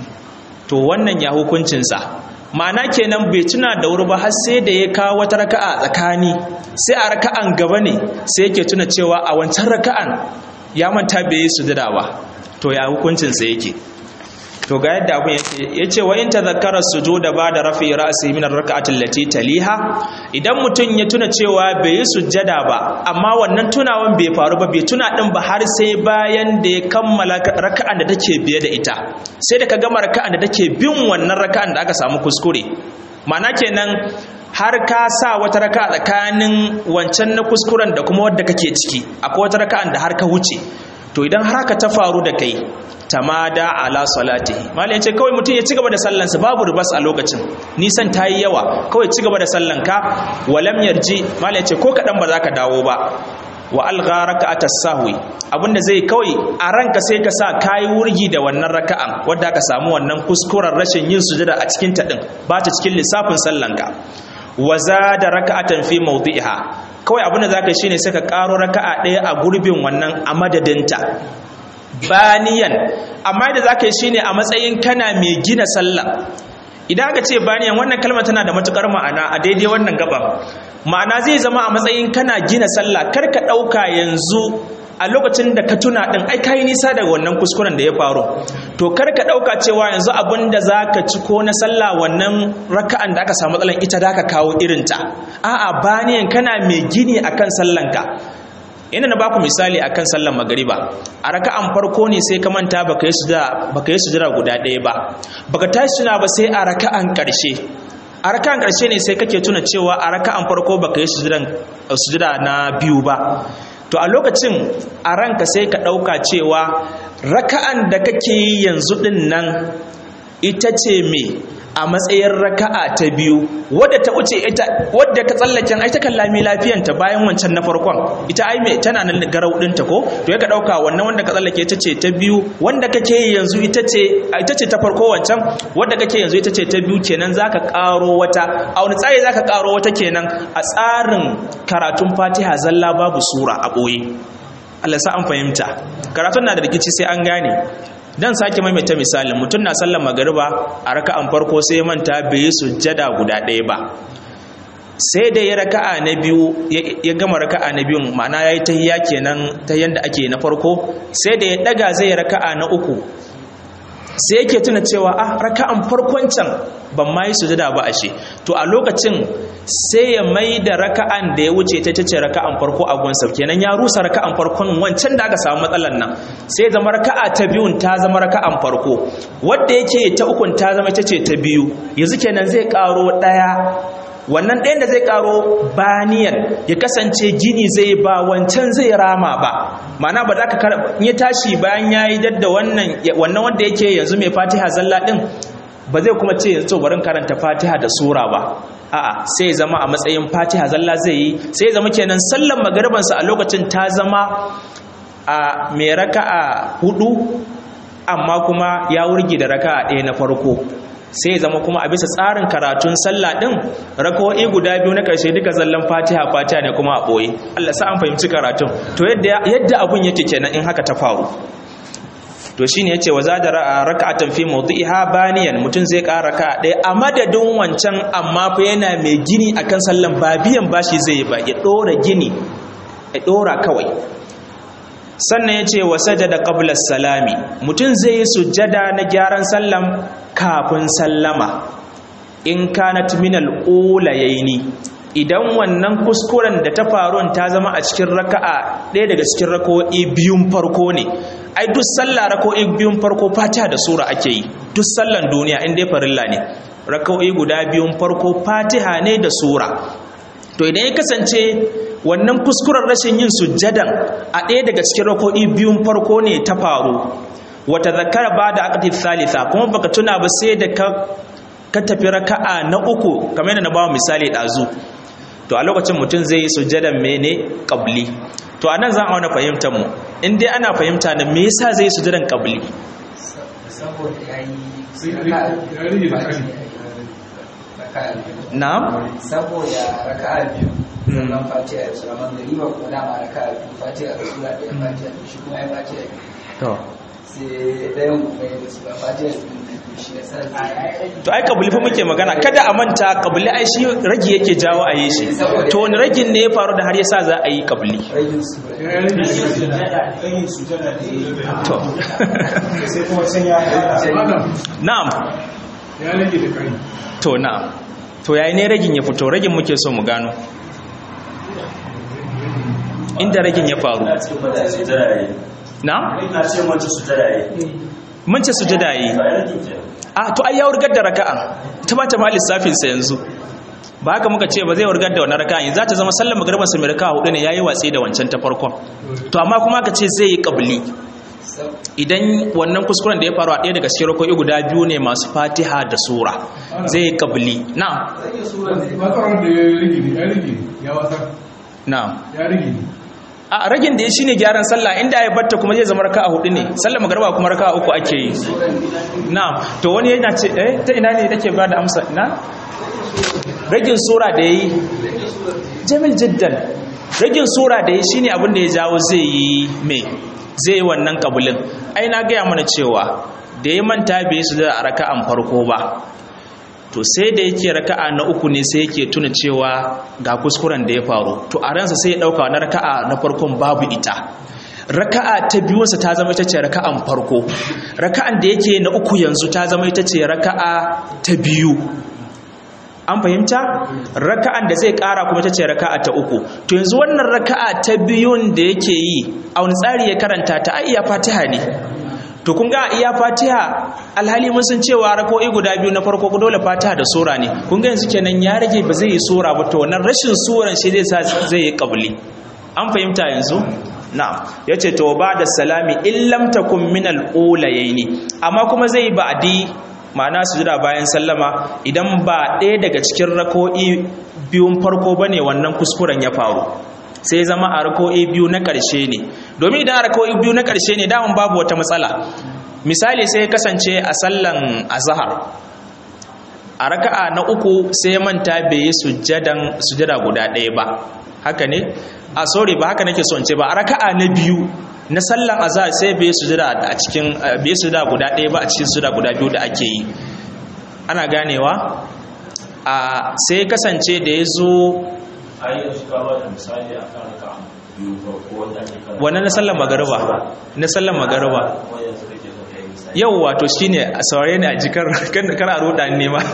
Speaker 1: to wannan ya hukuncinsa ma'ana kenan bai tuna da wuri ba har sai da ya kawo wata raka'a tsakani sai a raka'an gaba ne sai yake tuna cewa a wancan raka'an ya manta bai yi sujada ba to ya hukuncinsa yake to ga yadda abun yake yace wa in tadhakkara sujuda ba'da rafi ra'si min ar-rak'ati allati taliha idan mutun ya tuna cewa bai yi sujjada ba amma wannan tunawan bai faru ba bai tuna din ba har sai bayan da ya kammala raka'an da take biye da ita sai da ka gama raka'an da take bin wannan raka'an da aka samu kuskure ma'ana kenan har ka sa wata raka'a tsakanin wancan na kuskuren da kuma wadda kake ciki akwai wata raka'an da har ka wuce to idan har haka ta faru da kai tamada ala salatihi malai ce kawai mutum ya ci gaba da sallansa babu ribas a lokacin nisan ta yi yawa kawai ci gaba da sallanka walam yarji malai ce ko kaɗan ba za ka dawo ba wa alga raka'ata sahwi abinda zai kawai a ranka sai ka sa kayi wurgi da wannan raka'an wadda ka samu wannan kuskuren rashin yin sujada a cikin ta din ba ta cikin lissafin sallanka wa zada raka'atan fi mawdi'iha kawai abinda zaka yi shine sai ka karo raka'a ɗaya a gurbin wannan a madadinta baniyan amma da zaka yi shine a matsayin kana mai gina sallah idan aka ce baniyan wannan kalmar tana da matukar ma'ana a daidai wannan gaban ma'ana zai zama a matsayin kana gina sallah kar ka dauka yanzu a lokacin da ka tuna din ai kai nisa daga wannan kuskuren da ya faru to kar ka dauka cewa yanzu abin da zaka ci ko na sallah wannan raka'an da aka samu matsalan ita da ka kawo irinta a'a baniyan kana mai gini akan sallanka ina na baku misali akan sallar magariba a raka'an farko ne sai ka manta baka yi sujada baka yi sujada guda ɗaya ba baka tashi suna ba sai a raka'an ƙarshe a raka'an ƙarshe ne sai kake tuna cewa a raka'an farko baka yi sujada na biyu ba to a lokacin a ranka sai ka ɗauka cewa raka'an da kake yi yanzu ɗin nan ita ce me a matsayin raka'a ta biyu wadda ta wuce ita wadda ka tsallaken ai ta kallami lafiyanta bayan wancan na farkon ita ai me tana nan garau dinta ko to ya ka dauka wannan wanda ka tsallake ita ce ta biyu wanda kake yi yanzu ita ce ita ce ta farko wancan wadda kake yanzu ita ce ta biyu kenan zaka karo wata a wani tsari zaka karo wata kenan a tsarin karatun Fatiha zalla babu sura a boye Allah sa an fahimta karatun na da rikici sai an gane dan sake maimaita misalin mutum na sallar magariba a raka'an farko sai manta bai yi sujjada guda ɗaya ba sai da ya raka'a na biyu ya gama raka'a na biyun ma'ana yayi tahiyya kenan ta yanda ake na farko sai da ya daga zai raka'a na uku sai yake tuna cewa ah raka'an farkon can ban ma yi sujada ba ashe to a lokacin sai ya mai da raka'an da ya wuce ta tace raka'an farko a gunsa kenan ya rusa raka'an farkon wancan da aka samu matsalan nan sai zama raka'a ta biyun ta zama raka'an farko wanda yake ta ukun ta zama ita ce ta biyu yanzu kenan zai karo daya wannan ɗayan da zai karo baniyan ya kasance gini zai ba wancan zai rama ba mana ba za ka ya tashi bayan ya yi dadda wannan wannan wanda yake yanzu mai fatiha zalla ɗin ba zai kuma ce yanzu barin karanta fatiha da sura ba a'a sai zama a matsayin fatiha zalla zai yi sai zama kenan sallan magaribansa a lokacin ta zama a mai raka'a hudu amma kuma ya wurgi da raka'a ɗaya na farko sai zama kuma a bisa tsarin karatun sallah din rako'i guda biyu na ƙarshe duka zallan fatiha fatiha ne kuma a ɓoye Allah sa an fahimci karatun to yadda abun yake kenan in haka ta faru to shine yace wa zada raka'atan fi mawdi'iha baniyan mutun zai ƙara raka'a ɗaya a madadin wancan amma fa yana mai gini akan sallan ba biyan bashi zai ba ya ɗora gini ya ɗora kawai sannan ya ce wa sajada qabla salami mutum zai yi sujjada na gyaran sallam kafin sallama in kanat min al-ulayaini idan wannan kuskuren da ta faru ta zama a cikin raka'a ɗaya daga cikin rako'i biyun farko ne ai duk sallah rako'i biyun farko fatiha da sura ake yi duk sallan duniya in dai farilla ne rako'i guda biyun farko fatiha ne da sura to idan ya kasance wannan kuskuren rashin yin sujjadan a ɗaya daga cikin rako'i biyun farko ne ta faru wata zakara ba da aqdi thalitha kuma baka tuna ba sai da ka ka tafi raka'a na uku kamar yadda na bawa misali ɗazu to a lokacin mutum zai yi sujjadan mene qabli to anan za a wani fahimtar mu in dai ana fahimta da me yasa zai yi sujjadan qabli
Speaker 2: saboda yayi
Speaker 1: na'am
Speaker 2: saboda raka'a biyu sannan fatiha da sura magariba ko dama raka'a biyu fatiha da sura ɗaya fatiha da shi kuma ya fatiha biyu
Speaker 1: to
Speaker 2: sai ɗayan kuma ya da sura fatiha da biyu shi ya sa
Speaker 1: to ai kabuli fa muke magana kada a manta kabuli ai shi ragi yake jawo a yi shi to wani ragin ne ya faru da har yasa za a yi kabuli
Speaker 2: ragin sura
Speaker 1: to
Speaker 3: sai kuma sun ya
Speaker 1: na'am
Speaker 3: ya rage da kai
Speaker 1: to na'am to yayi ne ragin ya fito ragin muke so mu gano inda ragin ya faru
Speaker 4: na ce mata sujada yi
Speaker 1: na'am
Speaker 4: na ce mata sujada yi
Speaker 1: mun ce sujada yi
Speaker 4: ba ya rage ke
Speaker 1: a to ai ya wurgar da raka'a ta bata ma lissafin sa yanzu ba haka muka ce ba zai wurgar da wannan raka'a yanzu za ta zama sallar magriba sa mai raka'a hudu ne yayi watsi da wancan ta farkon to amma kuma ka ce zai yi qabli idan wannan kuskuren da ya faru a ɗaya daga cikin rako'i guda biyu ne masu fatiha da sura zai yi qabli na'am
Speaker 3: ba tsaron da ya rage ne ya rage ne ya wasa
Speaker 1: na'am
Speaker 3: ya rage ne
Speaker 1: a ragin da ya shine gyaran sallah inda ya batta kuma zai zama raka'a hudu ne sallar magriba kuma raka'a uku ake yi na'am to wani yana ce eh ta ina ne take ba da amsa ina ragin sura da yayi jamil jiddan ragin sura da yayi shine abin da ya jawo zai yi me zai yi wannan kabulin ai na gaya mana cewa da ya manta bai su da raka'an farko ba to sai da yake raka'a na uku ne sai yake tuna cewa ga kuskuren da ya faru to a ransa sai ya dauka na raka'a na farkon babu ita raka'a ta biyunsa ta zama ita ce raka'an farko raka'an da yake na uku yanzu ta zama ita ce raka'a ta biyu an fahimta raka'an da zai kara kuma ita ce raka'a ta uku to yanzu wannan raka'a ta biyun da yake yi a wani tsari ya karanta ta ai iya fatiha ne to kun ga iya fatiha alhali mun san cewa rako'i guda biyu na farko dole fatiha da sura ne kun ga yanzu kenan ya rage ba zai yi sura ba to wannan rashin suran shi zai sa zai yi qabli an fahimta yanzu na'am yace to ba da salami in lam takun min al-ulayaini amma kuma zai ba'di ma'ana sujuda bayan sallama idan ba ɗaya daga cikin rako'i biyun farko bane wannan kuskuren ya faru sai zama a rako'i biyu na ƙarshe ne domin idan a rako'i biyu na ƙarshe ne daman babu wata matsala misali sai kasance a sallan azhar a raka'a na uku sai manta bai yi sujjadan sujjada guda ɗaya ba haka ne a sorry ba haka nake son ce ba a raka'a na biyu na sallan azhar sai bai sujjada a cikin bai sujjada guda ɗaya ba a cikin sujjada guda biyu da ake yi ana ganewa a sai kasance da ya zo
Speaker 4: a yi yanzu kawo da misali a kan raka biyu farko wanda ake kan
Speaker 1: wannan na sallan magariba na sallan magariba
Speaker 4: kuma yanzu kake so ka yi misali
Speaker 1: yau wato shine a saurare ni a jikar kar a roda ne ma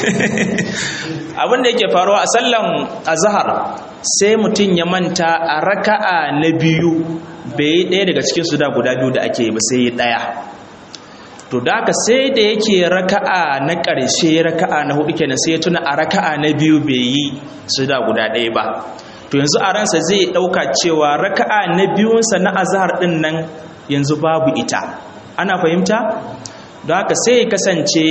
Speaker 1: abin da yake faruwa a sallan azhar sai mutum ya manta a raka'a na biyu bai yi ɗaya daga cikin su da guda biyu da ake yi ba sai yi ɗaya to da haka sai da yake raka'a na ƙarshe raka'a na hudu kenan sai ya tuna a raka'a na biyu bai yi su da guda ɗaya ba to yanzu a ransa zai ɗauka cewa raka'a na biyunsa na azhar ɗin nan yanzu babu ita ana fahimta don haka sai ya kasance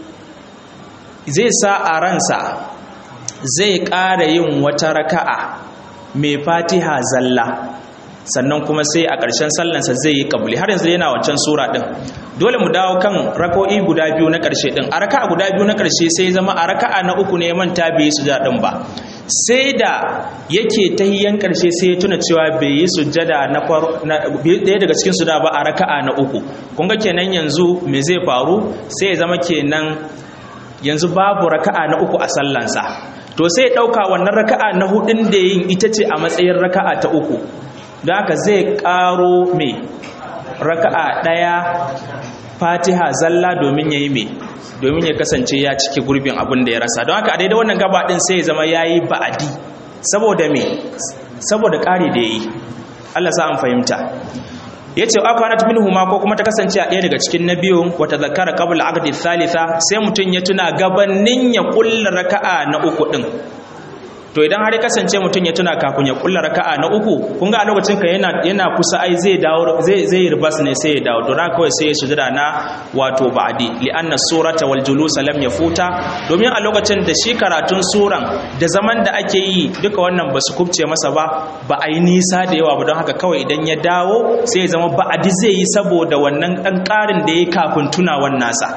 Speaker 1: zai sa a ransa zai ƙara yin wata raka'a mai fatiha zalla sannan kuma sai a ƙarshen sallansa zai yi kabuli har yanzu yana wancan sura ɗin dole mu dawo kan rako'i guda biyu na ƙarshe ɗin a raka'a guda biyu na ƙarshe sai zama a raka'a na uku ne manta bai yi sujada ɗin ba sai da yake tahiyyan ƙarshe sai ya tuna cewa bai yi sujada na ɗaya daga cikin sujada ba a raka'a na uku kun ga kenan yanzu me zai faru sai ya zama kenan yanzu babu raka'a na uku a sallansa to sai ya ɗauka wannan raka'a na hudun da yin ita ce a matsayin raka'a ta uku don haka zai ƙaro mai raka'a ɗaya fatiha zalla domin ya yi mai domin ya kasance ya cike gurbin abin da ya rasa don haka a daidai wannan gaba ɗin sai ya zama ya yi ba'adi saboda mai saboda ƙari da ya yi allah sa an fahimta ya ce akwanat min huma ko kuma ta kasance a ɗaya daga cikin na biyu wata zakara qabla aqdi thalitha sai mutum ya tuna gabanin ya kulla raka'a na uku din to idan har ya kasance mutum ya tuna kafin ya kulla raka'a na uku kun ga a lokacin ka yana yana kusa ai zai dawo zai zai ribas ne sai ya dawo to ran kawai sai ya sujada na wato ba'di li anna surata wal julus lam yafuta domin a lokacin da shi karatun suran da zaman da ake yi duka wannan ba su kubce masa ba ba a yi nisa da yawa ba don haka kawai idan ya dawo sai ya zama ba'adi zai yi saboda wannan ɗan ƙarin da ya yi kafin tunawan nasa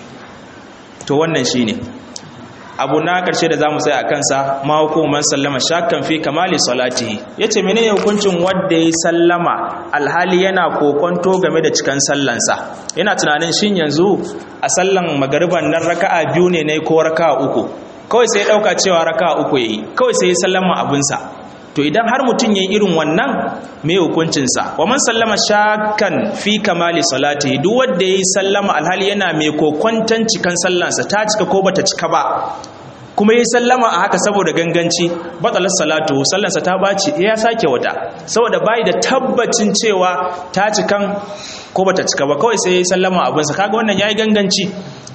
Speaker 1: to wannan shi ne abu na ƙarshe da za mu tsaye a kansa ma hukumar sallama shakkan fi kamali salatihi ya ce mene hukuncin wadda ya sallama alhali yana kokonto game da cikan sallansa yana tunanin shin yanzu a sallan magariban nan raka'a biyu ne na ko raka'a uku kawai sai ya ɗauka cewa raka'a uku ya yi kawai sai ya sallama abinsa to idan har mutum ya irin wannan mai hukuncinsa wa man sallama shakan fi kamali salati duk wanda yayi sallama alhali yana mai kokwantan cikan sallansa ta cika ko bata cika ba kuma yayi sallama a haka saboda ganganci batalar salatu sallansa ta baci ya sake wata saboda bai da tabbacin cewa ta cikan ko bata cika ba kawai sai yayi sallama abinsa kaga wannan yayi ganganci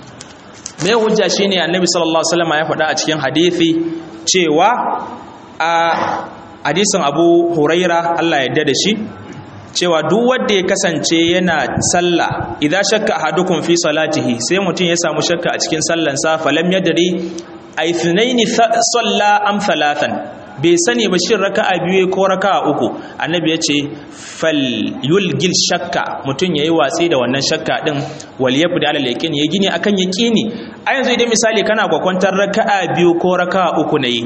Speaker 1: mai hujja shine annabi sallallahu alaihi wasallam ya faɗa a cikin hadisi cewa a hadisin abu huraira Allah ya da shi cewa duk wanda ya kasance yana sallah idan shakka ahadukum fi salatihi sai mutum ya samu shakka a cikin sallansa falam yadri aithnaini salla am thalathan bai sani ba shin raka'a biyu ko raka'a uku annabi ya ce fal yulgil shakka mutum yayi watsi da wannan shakka din wal yabda ala yaqin ya gini akan yaqini a yanzu idan misali kana gwakwantar raka'a biyu ko raka'a uku ne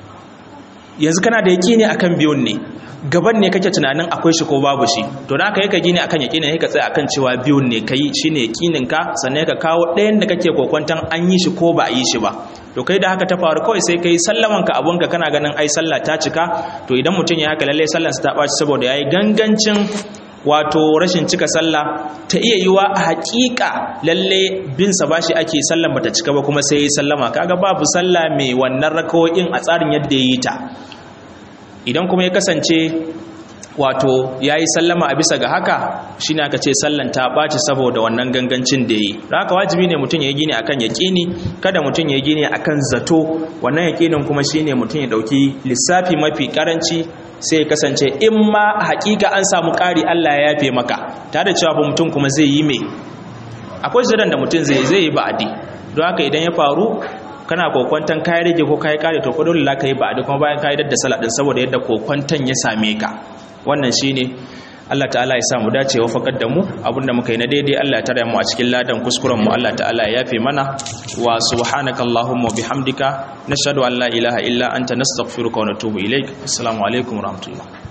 Speaker 1: yanzu kana da yaƙini akan biyun ne gaban ne kake tunanin akwai shi ko babu shi to da aka yi ka gini akan yaƙini ka tsaya akan cewa biyun ne kai shine yaƙinin ka sannan ka kawo ɗayan da kake kokwantan an yi shi ko ba a yi shi ba to kai da haka ta faru kawai sai kai sallaman ka abun ka kana ganin ai sallah ta cika to idan mutum ya haka lalle sallar sa ta ɓaci saboda yayi gangancin wato rashin cika sallah ta iya yiwa a haƙiƙa lalle bin sa bashi ake sallan bata cika ba kuma sai sallama kaga babu sallah mai wannan rakawoyin a tsarin yadda ya yi ta idan kuma ya kasance wato ya yi sallama a bisa ga haka shi ne aka ce sallan ta ɓaci saboda wannan gangancin da ya yi haka wajibi ne mutum ya yi gini akan yaƙini kada mutum ya yi gini akan zato wannan yaƙinin kuma shi ne mutum ya ɗauki lissafi mafi ƙaranci sai ya kasance in ma haƙiƙa an samu ƙari allah ya yafe maka tare da cewa mutum kuma zai yi mai akwai zidan da mutum zai zai yi ba'adi don haka idan ya faru kana kokwantan kayi rage ko kayi kare to dole la kai ba'adi kuma bayan kayi dadda salat din saboda yadda kokwantan ya same ka wannan shine Allah ta'ala ya sa mu dace wa fakar da mu abinda muka yi na daidai Allah ya tare mu a cikin ladan kuskuren mu Allah ta'ala ya yafe mana wa subhanaka allahumma bihamdika nashhadu an la ilaha illa anta nastaghfiruka wa natubu ilaik assalamu alaikum wa rahmatullah